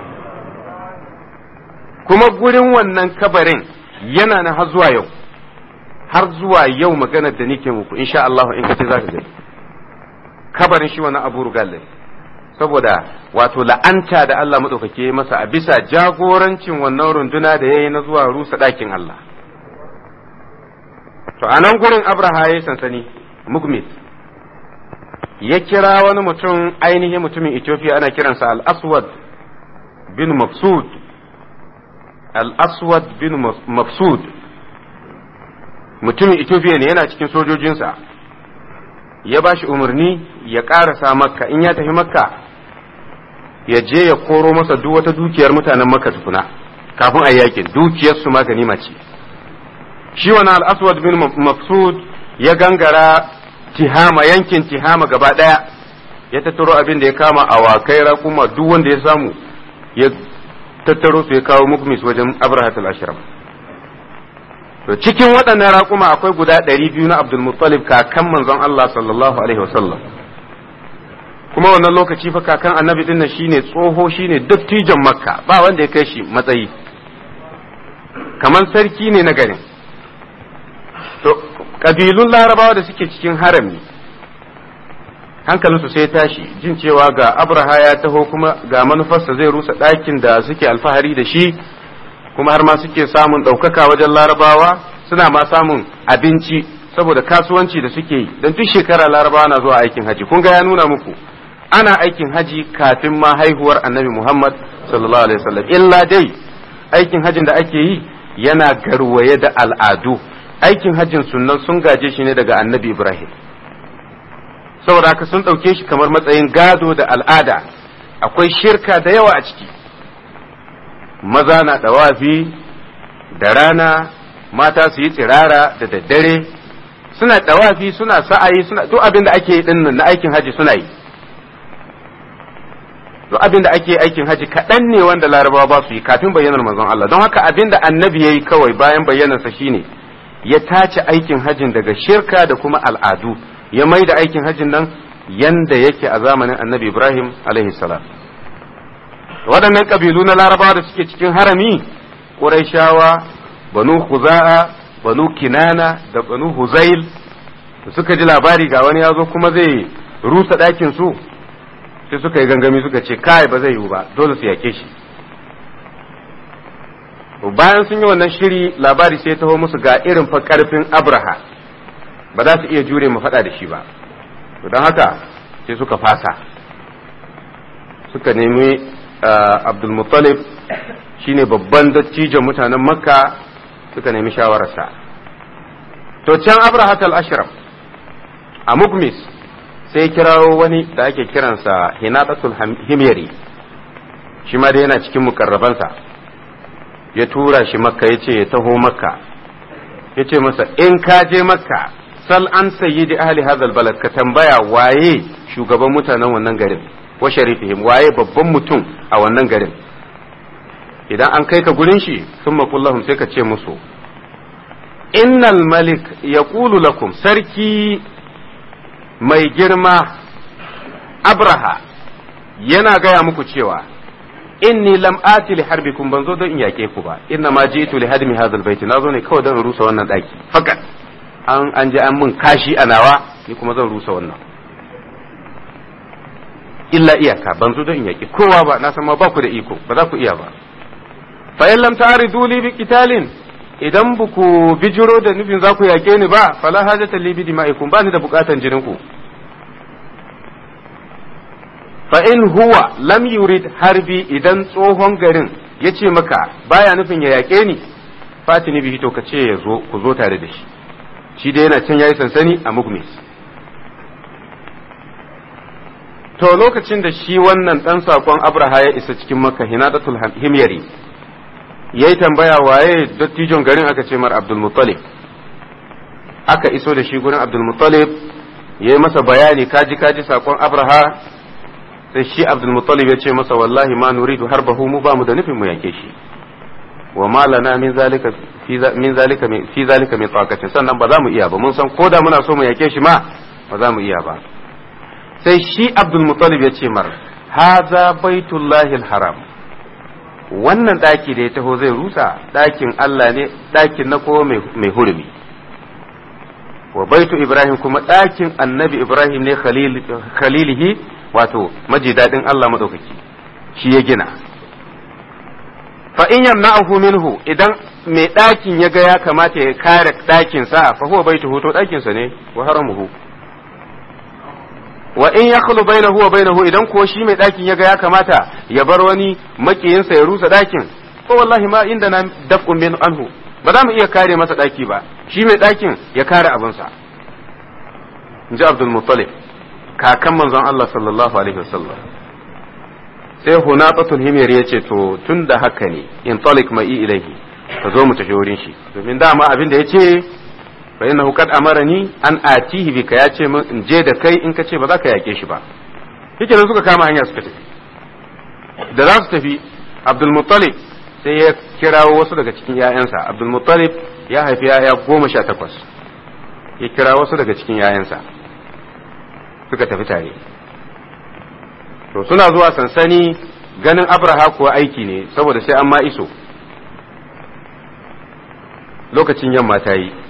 kuma gurin wannan kabarin yana na har zuwa yau har zuwa yau maganar da nake muku insha Allah in kace zaka gani kabarin shi wannan abu rugalin saboda wato la'anta da Allah maɗaukake masa a bisa jagorancin wannan runduna da ya yi na zuwa rusa ɗakin Allah. To a nan gurin Abraha ya yi sansani, Mugmis. ya kira wani mutum ainihin mutumin Ethiopia ana kiransa al-aswad bin mafsud al-aswad bin mafsud mutumin Ethiopia ne yana cikin sojojinsa ya ba shi umarni ya ƙarasa makka in ya tafi makka ya je ya koro masa duk wata dukiyar mutanen makka tukuna kafin a yakin dukiyarsu ma ganima ce shi wani al-aswad bin mafsud ya gangara tihama yankin tihama gaba ɗaya ya tattaro abin da ya kama awakai raƙuma duk wanda ya samu ya tattaro su ya kawo mukmis wajen abrahatul ashram to cikin waɗannan raƙuma akwai guda ɗari biyu na abdulmuttalib kakan manzon Allah sallallahu alaihi wasallam kuma wannan lokaci fa kakan annabi din nan shine tsoho shine dattijan makka ba wanda ya kai shi matsayi kamar sarki ne na garin to kabilun larabawa da suke cikin harami hankalinsu sai tashi jin cewa ga abraha ya taho kuma ga manufarsa zai rusa ɗakin da suke alfahari da shi kuma har ma suke samun ɗaukaka wajen larabawa suna ma samun abinci saboda kasuwanci da suke yi don duk shekara larabawa na zuwa aikin haji kun ga ya nuna muku ana aikin haji kafin ma haihuwar annabi muhammad sallallahu alaihi wasallam illa dai aikin hajin da ake yi yana garwaye da al'adu aikin hajjin sunnan sun gaje shi ne daga annabi ibrahim saboda haka sun ɗauke shi kamar matsayin gado da al'ada akwai shirka da yawa a ciki maza na ɗawafi da rana mata su yi tsirara da daddare suna ɗawafi suna sa'ayi suna duk abin da ake yi ɗin na aikin haji suna yi duk abin da ake aikin haji kaɗan ne wanda larabawa ba su yi kafin bayyanar manzon Allah don haka abin da annabi ya yi kawai bayan bayyanarsa shine ya tace aikin hajin daga shirka da kuma al'adu ya mai da aikin hajin nan yanda yake a zamanin annabi ibrahim alaihi salam waɗannan ƙabilu na larabawa da suke cikin harami ƙuraishawa banu huza'a banu kinana da banu huzail da suka ji labari ga wani ya zo kuma zai rusa ɗakin su sai suka yi gangami suka ce kai ba zai yiwu ba dole su yake shi bayan sun yi wannan shiri labari sai taho musu ga irin fa ƙarfin abraha ba za su iya jure mu faɗa da shi ba don haka sai suka fasa suka nemi abdulmuttalib shine babban dattijan mutanen makka suka nemi shawararsa to can abrahat al-ashraf a mukmis sai kirawo wani da ake kiransa hinatatul himyari shi ma da yana cikin mukarrabansa ya tura shi makka ya ce ya taho makka ya ce masa in ka je makka sal an sayyidi ahli hadal balad ka tambaya waye shugaban mutanen wannan garin wa sharifihim waye babban mutum a wannan garin idan an kai ka gurin shi sun makullahum sai ka ce musu innal malik ya lakum sarki mai girma abraha yana gaya muku cewa inni lam ati li harbikum ban zo don in yake ku ba inna ma ji'tu li hadmi hadha albayt na zo ne kawai don rusa wannan daki fakat an an je an mun kashi a nawa ni kuma zan rusa wannan illa iyaka ban zo don in yaki kowa ba na san ma ba ku da iko ba za ku iya ba fa in lam ta'ridu li bi qitalin idan ba ku bijiro da nufin za ku yake ni ba fala hajata li bi dima'ikum ba ni da bukatan jinin ku fa in huwa lam yurid harbi idan tsohon garin ya ce maka baya nufin ya yaƙe ni fatini bihi to ka ce ya zo ku zo tare da shi shi dai yana can yayi sansani a mugmis to lokacin da shi wannan dan sakon abraha ya isa cikin makka hinadatul himyari yayi tambaya waye dattijon garin aka ce mar abdul muttalib aka iso da shi gurin abdul muttalib yayi masa bayani kaji kaji sakon abraha sai shi abdulmuttalib ya ce masa wallahi ma nuridu harbahu mu ba mu da nufin mu yake shi wa ma lana min zalika min zalika fi zalika min taqatin sannan ba za mu iya ba mun san ko da muna so mu yake shi ma ba za mu iya ba sai shi abdulmuttalib ya ce mar haza baitullahi haram wannan daki da ya taho zai rusa dakin Allah ne dakin na kowa mai hurumi wa baitu ibrahim kuma dakin annabi ibrahim ne khalilihi wato maji daɗin Allah maɗaukaki shi ya gina fa in yamna'uhu minhu idan mai ɗakin ya ga ya kamata ya kare ɗakin sa fa huwa baitu to ɗakin sa ne wa haramuhu wa in ya khulu bainahu wa bainahu idan ko shi mai ɗakin ya ga ya kamata ya bar wani makiyinsa ya rusa ɗakin ko wallahi ma inda na daf'un min anhu ba za mu iya kare masa ɗaki ba shi mai ɗakin ya kare abinsa in ji abdul muttalib kakan manzon Allah sallallahu alaihi wasallam sai hunatatul himyar ya ce to tun da haka ne in talik mai ilaihi ka zo mu tafi wurin shi domin dama abin da ya ce fa innahu qad amarani an atihi bika ya ce min in je da kai in ka ce ba za ka yake shi ba yake nan suka kama hanya suka tafi da za su tafi abdul muttalib sai ya kirawo wasu daga cikin ‘ya'yansa abdul muttalib ya haifi ‘ya'ya goma sha takwas ya kira wasu daga cikin ‘ya'yansa suka tafi tare to suna zuwa sansani ganin abraha kuwa aiki ne saboda sai an ma iso lokacin yamma ta yi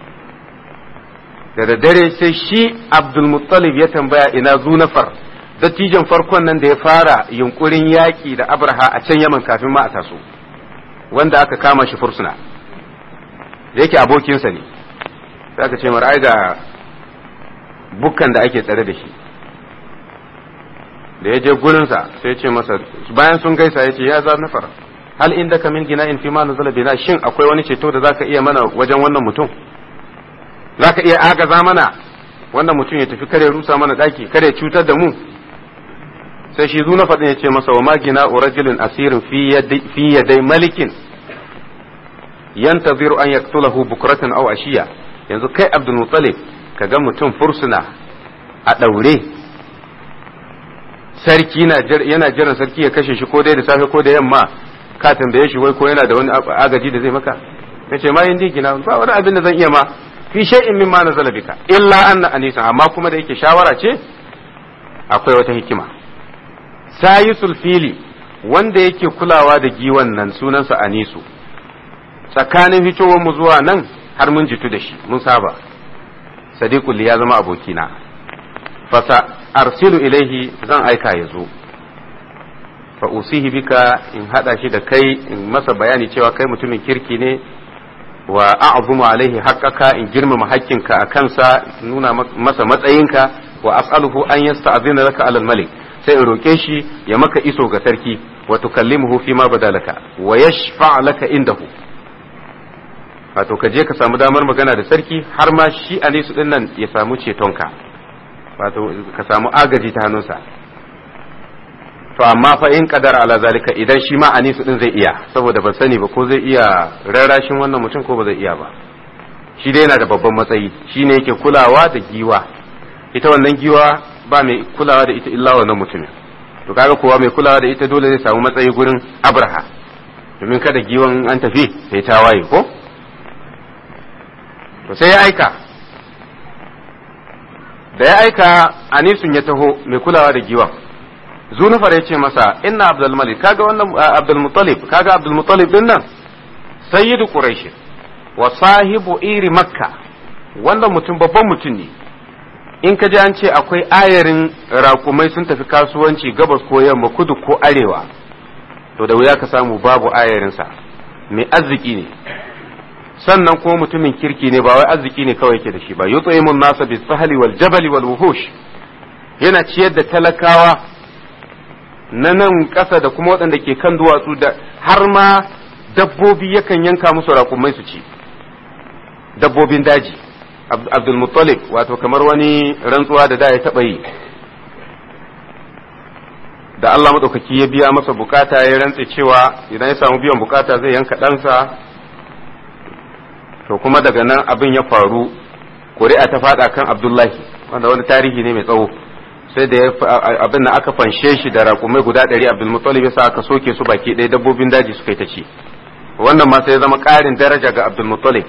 da daddare sai shi abdul muttalib ya tambaya ina zunafar dattijan farkon nan da ya fara yunkurin yaƙi da abraha a can yaman kafin ma a taso wanda aka kama shi fursuna da yake abokinsa ne sai aka ce mara ga bukkan da ake tsare da shi da ya je gurinsa sai ce masa bayan sun gaisa ya ce ya za nafar hal inda ka min gina in fi ma nuzula bina shin akwai wani ceto da zaka iya mana wajen wannan mutum zaka iya agaza mana wannan mutum ya tafi kare rusa mana daki kare cutar da mu sai shi zuna faɗin ya ce masa wa magina urajulin asirin fi yadai malikin yantaziru an yaktulahu bukratan aw ashiya yanzu kai abdul muttalib kaga mutum fursuna a daure sarki yana jiran sarki ya kashe shi ko dai da safe ko da yamma ka tambaye shi wai ko yana da wani agaji da zai maka nace ma yin digina ba wani abin da zan iya ma fi shay'in mimma nazala bika illa anna anisa amma kuma da yake shawara ce akwai wata hikima sayisul fili wanda yake kulawa da giwan nan sunansa anisu tsakanin fitowar mu zuwa nan har mun jitu da shi mun saba sadiqul ya zama abokina fasa arsilu ilaihi zan aika ya zo fa usihi bika in hada shi da kai in masa bayani cewa kai mutumin kirki ne wa a'zumu alaihi haqqaka in girmama haƙƙinka a kansa nuna masa matsayinka wa as'aluhu an yasta'zina laka alal malik sai in roke shi ya maka iso ga sarki wa tukallimuhu fi ma badalaka wa yashfa' laka indahu wato ka je ka samu damar magana da sarki har ma shi anisu din nan ya samu cetonka wato ka samu agaji ta hannunsa to amma fa in kadar ala zalika idan shi ma anisu din zai iya saboda ban sani ba ko zai iya rarrashin wannan mutum ko ba zai iya ba shi dai yana da babban matsayi shine yake kulawa da giwa ita wannan giwa ba mai kulawa da ita illa wannan mutumin to kaga kowa mai kulawa da ita dole zai samu matsayi gurin abraha domin kada giwan an tafi sai ta waye ko to sai ya aika da ya aika anisun ya taho mai kulawa da giwan zunufar ya ce masa inna abdul malik kaga wannan abdul muttalib kaga abdul muttalib din nan sayyidu quraish wa sahibu iri makka wannan mutum babban mutum ne in ka ji an ce akwai ayarin raƙumai sun tafi kasuwanci gabas ko yamma kudu ko arewa to da wuya ka samu babu ayarinsa mai arziki ne sannan kuma mutumin kirki ne ba wai arziki ne kawai yake da shi ba yut'imun nasa bis sahli wal jabali wal wuhush yana ciyar da talakawa na nan ƙasa da kuma waɗanda ke kan duwatsu da har ma dabbobi yakan yanka musu raƙumai su ci dabbobin daji abdul muttalib wato kamar wani rantsuwa da da ya taɓa yi da Allah maɗaukaki ya biya masa bukata ya rantse cewa idan ya samu biyan bukata zai yanka ɗansa to kuma daga nan abin ya faru ƙuri'a ta faɗa kan abdullahi wanda wani tarihi ne mai tsawo sai da abin da aka fanshe shi da raƙumai guda ɗari abdulmuttalib ya sa aka soke su baki ɗaya dabbobin daji suka yi ta ci wannan ma sai ya zama ƙarin daraja ga abdulmuttalib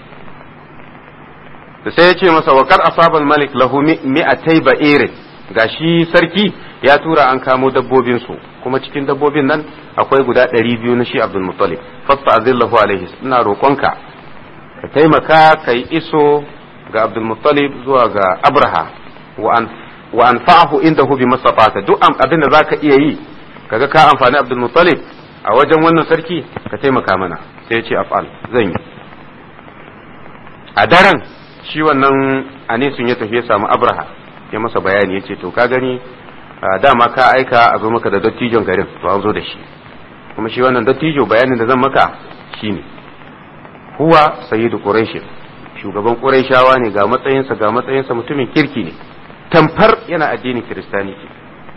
da sai ya ce masa wa kar asabal malik lahu mi'atai ba'irin gashi sarki ya tura an kamo dabbobin su kuma cikin dabbobin nan akwai guda ɗari biyu na shi abdulmuttalib fasta azillahu alaihi ina roƙonka ka taimaka ka yi iso ga abdulmuttalib zuwa ga abraha wa an wa anfa'ahu indahu bi masafata duk abin da zaka iya yi kaga ka amfani Abdul Muttalib a wajen wannan sarki ka taimaka mana sai ya ce af'al zan yi a daren shi wannan anisun ya tafi ya samu Abraha ya masa bayani ya ce to ka gani dama ka aika a zo maka da dattijon garin to an zo da shi kuma shi wannan dattijo bayanin da zan maka shine huwa sayyidu quraish shugaban quraishawa ne ga matsayinsa ga matsayinsa mutumin kirki ne tamfar yana addinin kiristaniti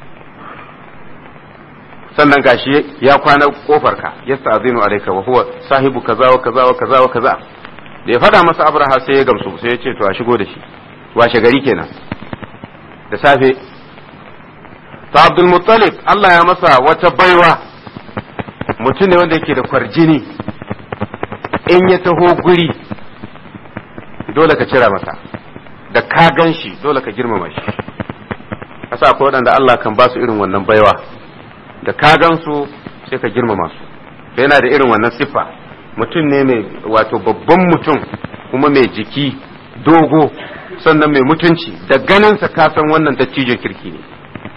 sannan gashi ya kwana kofar ka yasta'zinu alayka wa huwa sahibu kaza wa kaza wa kaza wa kaza da ya fada masa abraha sai ya gamsu sai ya ce to a shigo da shi washe gari kenan da safe ta abdul muttalib Allah ya masa wata baiwa mutum ne wanda yake da kwarjini in ya taho guri dole ka cira masa da ka gan shi dole ka girmama shi asa akwai waɗanda Allah kan ba su irin wannan baiwa da ka gan su sai ka girmama su sai yana da irin wannan siffa mutum ne mai wato babban mutum kuma mai jiki dogo sannan mai mutunci da ganinsa ka san wannan dattijon kirki ne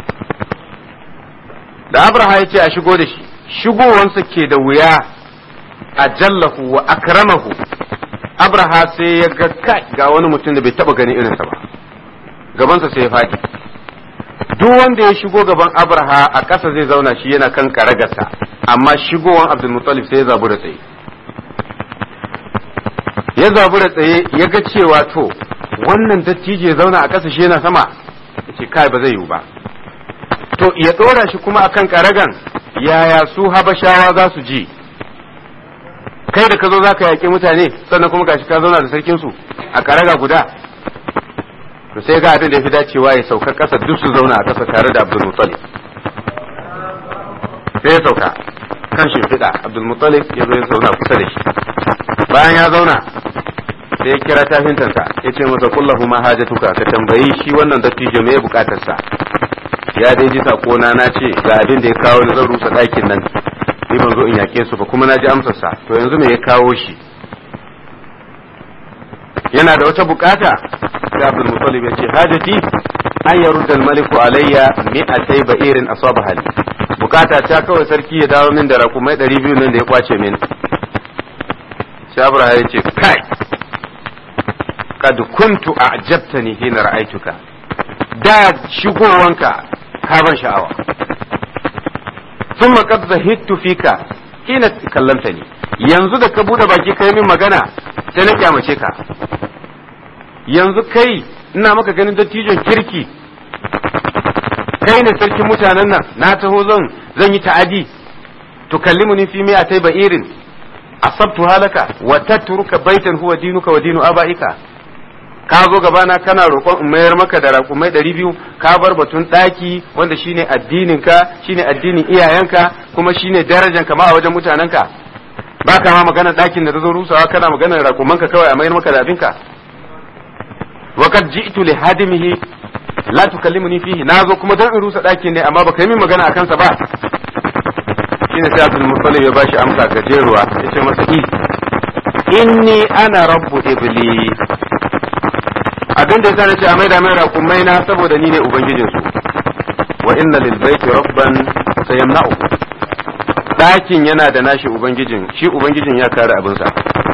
da abraha ya ce a shigo da shi shigowansa ke da wuya a jallahu wa akramahu abraha sai ya ga kai ga wani mutum da bai taba ganin irinsa ba gabansa sai ya faɗi duk wanda ya shigo gaban abraha a ƙasa zai zauna shi yana kan karagarsa amma shigowan abdulmuttalib sai ya zabu da tsaye ya zabu da tsaye ya ga cewa to wannan dattijo ya zauna a ƙasa shi yana sama ya ce kai ba zai yiwu ba to ya ɗora shi kuma akan karagan yaya su habashawa za su ji kai da ka zo za ka yaƙi mutane sannan kuma gashi ka zauna da sarkinsu a karaga guda to sai ga abin da ya fi dacewa ya sauka ƙasa duk su zauna a ƙasa tare da abdul muttalib sai ya sauka kan shimfiɗa abdul muttalib ya zo ya zauna kusa da shi bayan ya zauna sai ya kira tafintansa ya ce masa kullahu ma hajatuka ka tambayi shi wannan dattijo me bukatarsa ya dai ji sakona na ce ga abin da ya kawo ni zan rusa ɗakin nan ni ban zo in yake su ba kuma na ji amsarsa to yanzu me ya kawo shi yana da wata bukata sai Abdul Muttalib ya ce hajati an yarudda al-maliku alayya mi'atay ba'irin asaba hali bukata ta kawai sarki ya dawo min da rakumai 200 nan da ya kwace min sai Abraham ya ce kai kad kuntu a'jabtani hina ra'aituka da shigowanka ka ban sha'awa thumma qad zahidtu fika hina kallamtani yanzu da ka bude baki kai min magana sai na kyamace ka yanzu kai ina maka ganin dattijon kirki kai ne sarkin mutanen nan na taho zan zan yi ta'adi tukallimuni fi mi'atai ba'irin asabtu halaka wa tatruka baitan huwa dinuka wa dinu abaika ka zo gabana kana roƙon in mayar maka da raƙumai ɗari biyu ka bar batun ɗaki wanda shine addininka shine addinin iyayenka kuma shine darajanka ma a wajen mutanenka ba ka ma magana ɗakin da ta zo rusawa kana magana raƙumanka kawai a mayar maka da abinka wa kad ji'tu li hadimihi la tukallimuni fihi nazo kuma dan in rusa ɗakin ne amma baka yi min magana akan sa ba shine sai Abdul Muttalib ya bashi amsa gajeruwa yace masa i inni ana rabbu ibli abin da yasa nace a maida mai raƙumai na saboda ni ne ubangijin su wa inna lil baiti rabban sayamna'u ɗakin yana da nashi ubangijin shi ubangijin ya kare abinsa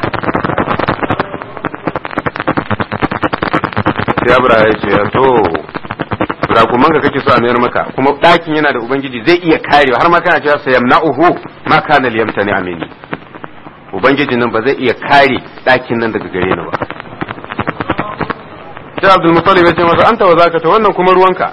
sai abra ya ce to rakuman ka kake so a mayar maka kuma ɗakin yana da ubangiji zai iya karewa har ma kana cewa sayamna'uhu ma kana liyamtani amini ubangijin nan ba zai iya kare ɗakin nan daga gare ni ba sai abdul mutalib ya ce masa anta wa zaka ta wannan kuma ruwanka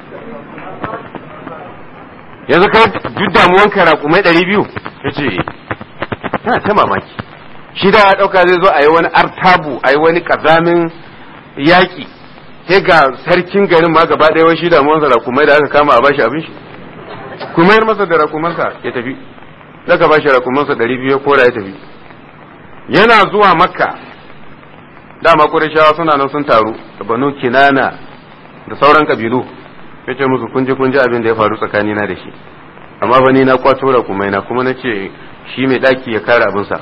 yanzu kai duk damuwanka raƙumai ɗari biyu ya ce yana ta mamaki shi da ya ɗauka zai zo a yi wani artabu a yi wani ƙazamin yaƙi sai ga sarkin garin ma gaba ɗaya wai shi damuwansa raƙumai da aka kama a bashi abin shi kuma yar masa da raƙumansa ya tafi daga bashi raƙumansa ɗari biyu ya kora ya tafi yana zuwa makka dama ƙurashawa suna nan sun taru da banu kinana da sauran kabilu ya ce musu kunji kunji abin da ya faru tsakanina da shi amma ba ni na kwato raƙumai na kuma na ce shi mai ɗaki ya kare abinsa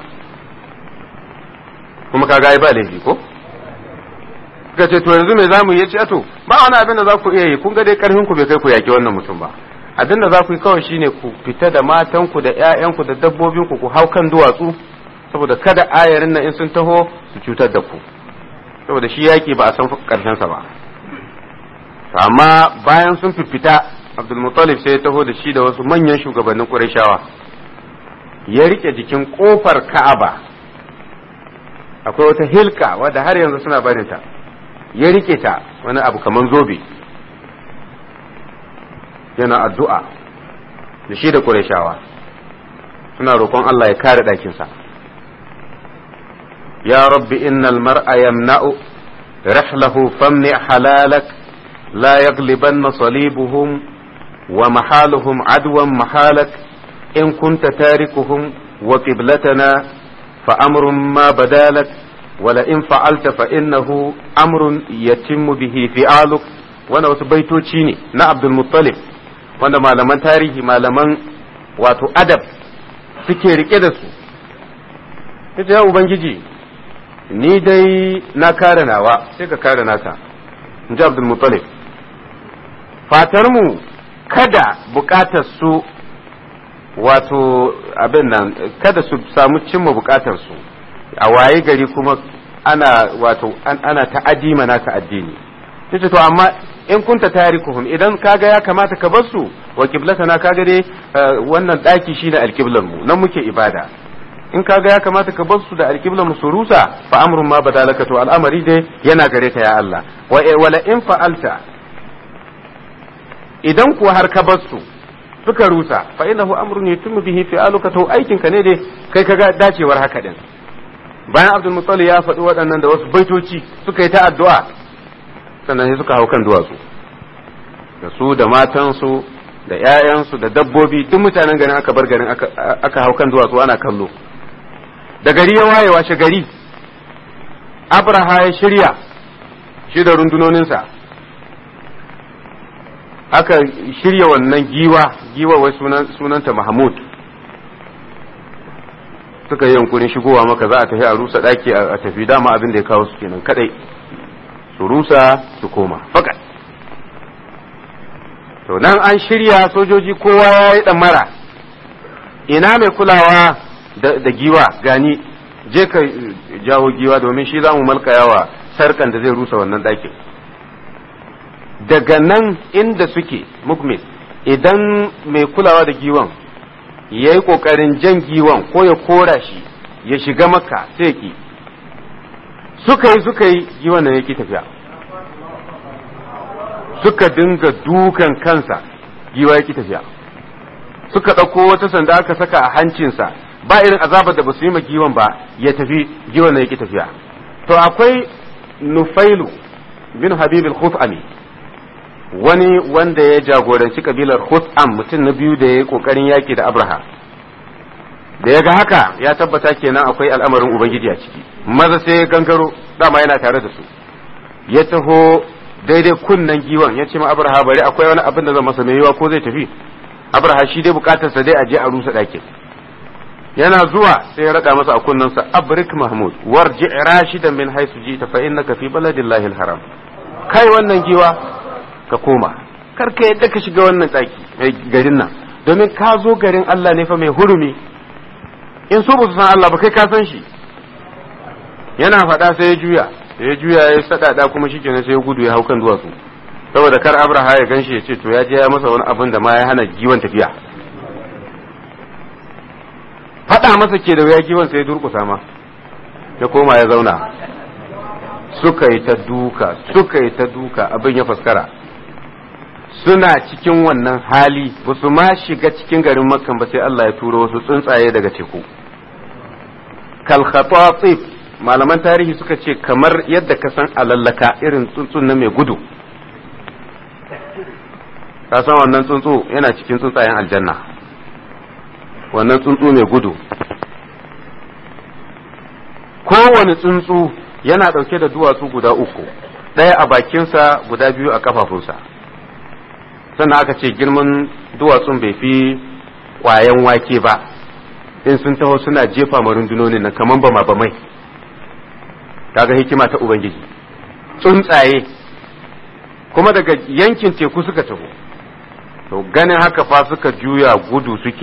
kuma ka ga ba laifi ko ka ce to yanzu me za mu yi ce to ba wani abin da za ku iya yi kun ga dai karfin ku bai kai ku yaki wannan mutum ba abin da za ku yi kawai shine ku fita da matanku da ƴaƴanku da dabbobinku ku hau kan duwatsu saboda kada ayarin nan in sun taho su cutar da ku saboda shi yaki ba a san karshen sa ba amma bayan sun fifita abdulmuttalib sai ya taho da shi da wasu manyan shugabannin ƙurashawa ya rike jikin ƙofar ka'aba akwai wata hilka wadda har yanzu suna barinta ya rike ta wani abu kamar zobe yana addu'a da shi da ƙurashawa suna roƙon Allah ya kare ɗakinsa ya rabbi innal mar'a yamna'u rihlahu famni halalak la yaglibanna salibuhum wa mahaluhum adwan mahalak in kunta tarikuhum wa qiblatana fa amrun ma badalak wala in fa'alta fa innahu amrun yatimmu bihi fi'aluk wanda wasu baitoci ne na Abdul Muttalib wanda malaman tarihi malaman wato adab suke rike da su ita ya ubangiji ni dai na kare nawa sai ka kare nasa in ji Abdul Muttalib fatar mu kada bukatar su wato abin nan kada su samu cimma bukatar su a waye gari kuma ana wato ana ta'adi mana ka addini yace to amma in kunta tarikuhum idan kaga ya kamata ka bar su wa qiblatana kaga dai wannan daki shine alqiblan mu nan muke ibada in kaga ya kamata ka bar su da alqiblan mu su rusa fa amrun ma badalaka to al'amari dai yana gare ka ya Allah wala in fa'alta idan kuwa har ka bar su suka rusa fa innahu amrun yatimmu bihi fi'aluka to aikin ka ne dai kai kaga dacewar haka din bayan abdul muttalib ya faɗi waɗannan da wasu baitoci suka yi ta addu'a sannan sai suka hau kan duwatsu da su da matansu da ‘ya'yansu da dabbobi duk mutanen garin aka bar garin aka hau kan duwatsu ana kallo da gari ya waye washe gari abraha ya shirya shi da rundunoninsa aka shirya wannan giwa giwa wai sunanta mahmud suka yi yankurin shigowa maka za a tafi a rusa ɗaki a tafi dama abin da ya kawo su kenan kadai su rusa su koma fakat to nan an shirya sojoji kowa ya yi mara ina mai kulawa da giwa gani je ka jawo giwa domin shi za mu malkayawa sarkan da zai rusa wannan ɗakin daga nan inda suke mukmin idan mai kulawa da giwan ya yi ƙoƙarin jan giwan ko ya kora shi ya shiga maka sai ki suka yi suka yi giwan da yake tafiya suka dinga dukan kansa giwa yake tafiya suka ɗauko wata sanda aka saka a hancinsa ba irin azabar da ba su yi ma giwan ba ya tafi giwan da yake tafiya to akwai nufailu bin habibil khuf'ami wani wanda ya jagoranci kabilar khuf'am mutum na biyu da ya yi kokarin yaki da abraha da ya ga haka ya tabbata kenan akwai al'amarin ubangiji a ciki maza sai ya gangaro dama yana tare da su ya taho daidai kunnen giwan ya ce ma abraha bari akwai wani abin da zan masa mai yiwa ko zai tafi abraha shi dai bukatarsa dai a je a rusa ɗakin yana zuwa sai ya rada masa a kunnensa abrik mahmud warji rashidan min haisu jita fa innaka fi baladillahi alharam kai wannan giwa ka koma kar ka yadda ka shiga wannan ɗaki garin nan domin ka zo garin Allah ne fa mai hurumi in so ba su san Allah ba kai ka san shi yana faɗa sai ya juya ya juya ya sadada kuma shikenan sai ya gudu ya hau kan duwatsu saboda kar abraha ya ganshi ya ce to ya je ya masa wani abin da ma ya hana giwan tafiya faɗa masa ke da wuya giwan sai ya durƙusa ma ya koma ya zauna suka yi ta duka suka yi ta duka abin ya faskara suna cikin wannan hali ba su ma shiga cikin garin makkan ba sai Allah ya turo wasu tsuntsaye daga teku kal khatatib malaman tarihi suka ce kamar yadda ka san alallaka irin tsuntsun na mai gudu ka san wannan tsuntsu yana cikin tsuntsayen aljanna wannan tsuntsu mai gudu kowane tsuntsu yana ɗauke da duwatsu guda uku ɗaya a bakinsa guda biyu a kafafunsa sannan aka ce girman duwatsun bai fi ƙwayan wake ba in sun taho suna jefa ma rundunonin nan kaman bama bamai kaga hikima ta ubangiji tsuntsaye kuma daga yankin teku suka taho to ganin haka fa suka juya gudu suke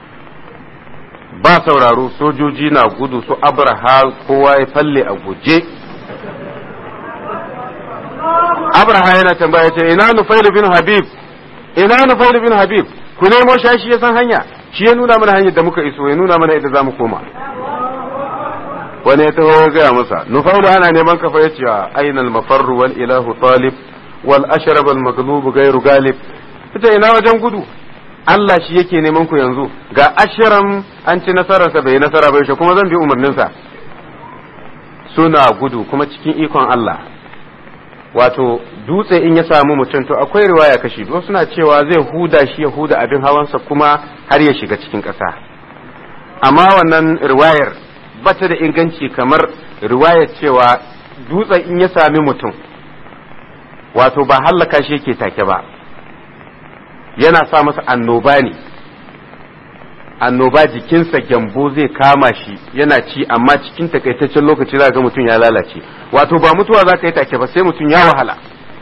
ba sauraro sojoji na gudu su abraha kowa ya falle a guje abraha yana tambaya ce ina nufailu bin habib ina nufailu bin habib ku nemo shi ya san hanya shi ya nuna mana hanyar da muka iso ya nuna mana yadda za mu koma wani ya taho ya gaya masa nufailu ana neman kafa ya ce aina al-mafarru wal ilahu talib wal ashrab al maghlub ghairu galib ita ina wajen gudu Allah shi yake neman ku yanzu ga ashiram an ci nasararsa bai nasara ba yaushe kuma zan bi umarninsa suna gudu kuma cikin ikon Allah wato dutse in ya samu mutum to akwai riwaya kashi wasu suna cewa zai huda shi ya huda abin hawansa kuma har ya shiga cikin ƙasa amma wannan riwayar bata da inganci kamar riwayar cewa dutsen in ya sami mutum wato ba hallaka shi yake take ba yana sa masa annoba ne annoba jikinsa gyambo zai kama shi yana ci amma cikin takaitaccen lokaci za ga mutum ya lalace wato ba mutuwa za ka yi take ba sai mutum ya wahala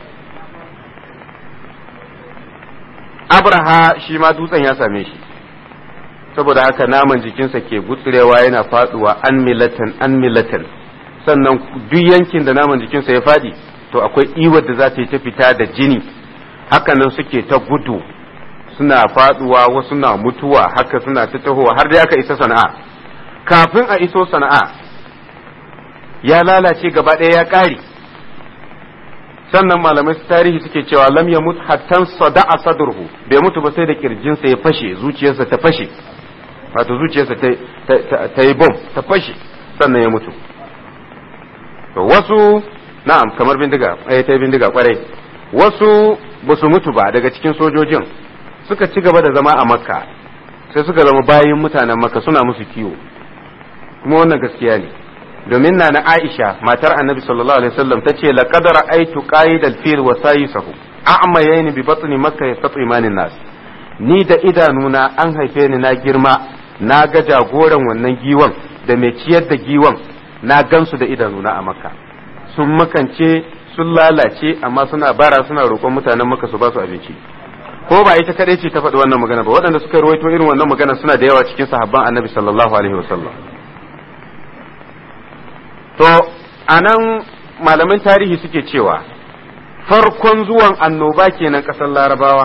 abraha shi ma dutsen ya same shi saboda haka naman jikinsa ke gutsurewa yana faduwa an milatan an milatan sannan duk yankin da naman jikinsa ya fadi to akwai iwar da za ta yi ta fita da jini hakanan suke ta gudu suna faduwa wasu na mutuwa haka suna ta tahowa har da aka isa sana'a kafin a iso sana'a ya lalace gaba ɗaya ya ƙare sannan malamai su tarihi suke cewa lam ya mutu hattan sada'a sadurhu bai mutu ba sai da kirjinsa ya fashe zuciyarsa ta fashe wato zuciyarsa ta yi bom ta fashe sannan ya mutu to wasu na'am kamar bindiga eh ta bindiga kwarai wasu ba su mutu ba daga cikin sojojin suka ci gaba da zama a makka sai suka zama bayin mutanen makka suna musu kiwo kuma wannan gaskiya ne domin na na aisha matar annabi sallallahu alaihi wasallam ta ce laqad ra'aytu qaid al-fil wa sayisahu a'mayayn bi batni makka yastati imanin nas ni da idanuna an haife ni na girma na ga jagoran wannan giwan da mai ciyar da giwan na gansu da idanuna a makka sun makance sun lalace amma suna bara suna roƙon mutanen makka su ba su abinci ko ba ita kadai ce ta faɗi wannan magana ba waɗanda suka rawaito irin wannan magana suna da yawa cikin sahabban annabi sallallahu alaihi wasallam to anan malaman tarihi suke cewa farkon zuwan annoba kenan ƙasar larabawa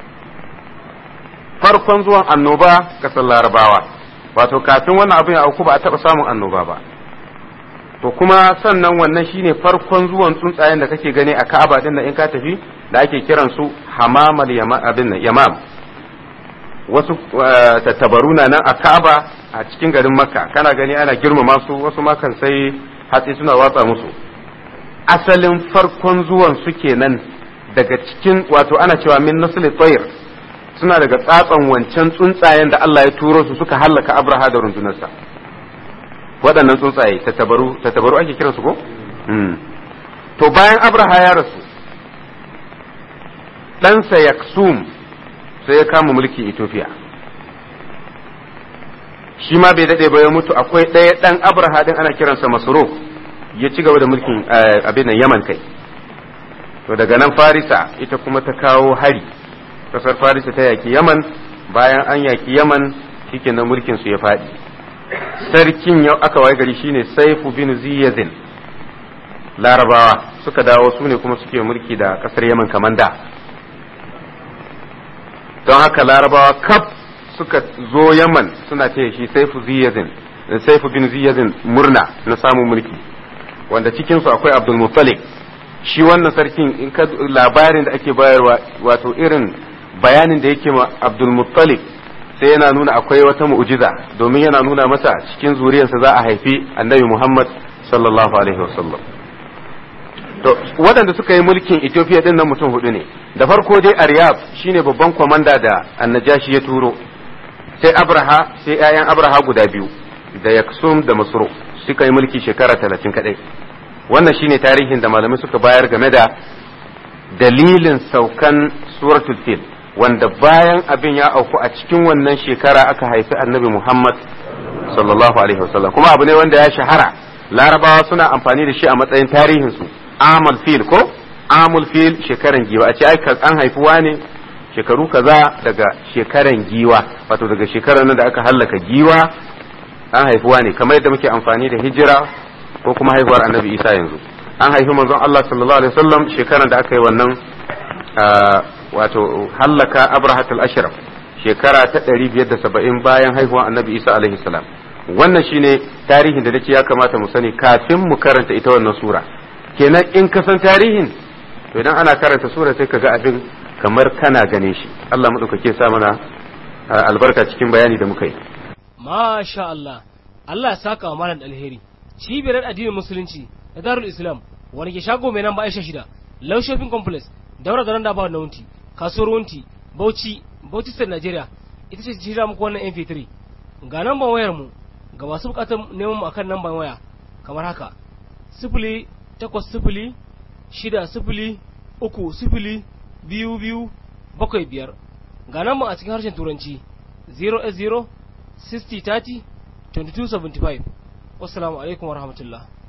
farkon zuwan annoba ƙasar larabawa wato kafin wannan abin ya auku ba a taɓa samun annoba ba to kuma sannan wannan shine farkon zuwan tsuntsayen da kake gani a Ka'aba din da in ka tafi da ake kiran su hamamal abin nan yamam wasu tattabaru na nan a Ka'aba a cikin garin Makka kana gani ana girmama su wasu ma kan sai hatsi suna watsa musu asalin farkon zuwan su kenan daga cikin wato ana cewa min nasli tayr suna daga tsatsan wancan tsuntsayen da Allah ya turo su suka hallaka Abraha da rundunarsa waɗannan tsuntsaye tattabaru tattabaru ake kiran su ko to bayan abraha ya rasu ɗansa yaksum sai ya kama mulkin ethiopia shi ma bai daɗe ba ya mutu akwai ɗaya ɗan abraha ɗin ana kiransa masoro ya ci gaba da mulkin abin nan yaman kai to daga nan farisa ita kuma ta kawo hari ƙasar farisa ta yaki yaman bayan an yaki yaman shikenan mulkin su ya faɗi sarkin yau aka waye gari shine saifu bin ziyazin larabawa suka dawo su ne kuma suke mulki da kasar yaman kamanda don haka larabawa kaf suka zo yaman suna ce shi saifu ziyazin saifu bin ziyazin murna na samun mulki wanda cikinsu akwai abdul muttalib shi wannan sarkin in ka labarin da ake bayarwa wato irin bayanin da yake ma abdul muttalib sai yana nuna akwai wata mu'jiza domin yana nuna masa cikin zuriyarsa za a haifi annabi Muhammad sallallahu alaihi wasallam to waɗanda suka yi mulkin Ethiopia din nan mutum hudu ne da farko dai Aryab shine babban kwamanda da Annajashi ya turo sai Abraha sai ƴaƴan Abraha guda biyu da Yaksum da Masro suka yi mulki shekara talatin kadai wannan shine tarihin da malamai suka bayar game da dalilin saukan suratul fil wanda bayan abin ya auku a cikin wannan shekara aka haifi annabi Muhammad sallallahu alaihi wasallam kuma abu ne wanda ya shahara larabawa suna amfani da shi a matsayin tarihinsu amal fil ko amul fil shekaran giwa a ce ai an haifi wane shekaru kaza daga shekaran giwa wato daga shekarar nan da aka hallaka giwa an haifi wane kamar yadda muke amfani da hijira ko kuma haihuwar annabi isa yanzu an haifi manzon Allah sallallahu alaihi wasallam shekaran da aka yi wannan wato hallaka abrahatul ashraf shekara ta 570 bayan haihuwar annabi isa alaihi salam wannan shine tarihin da nake ya kamata mu sani kafin mu karanta ita wannan sura kenan in ka san tarihin to idan ana karanta sura sai ka ga abin kamar kana ganin shi Allah madaukake sa mana albarka cikin bayani da muka yi masha Allah Allah ya saka wa malam alheri cibiyar addinin musulunci da darul islam wani ke shago mai nan ba aisha shida low shopping complex daura da randa ba na wunti kasuwar wunti bauchi bauchi state nigeria ita ce jira muku wannan mp3 ga namban wayar mu ga masu bukatar neman mu akan namban waya kamar haka sifili takwas sifili shida sifili uku sifili biyu biyu bakwai biyar ga namban a cikin harshen turanci 0 0 60 30 2275 wassalamu alaikum warahmatullahi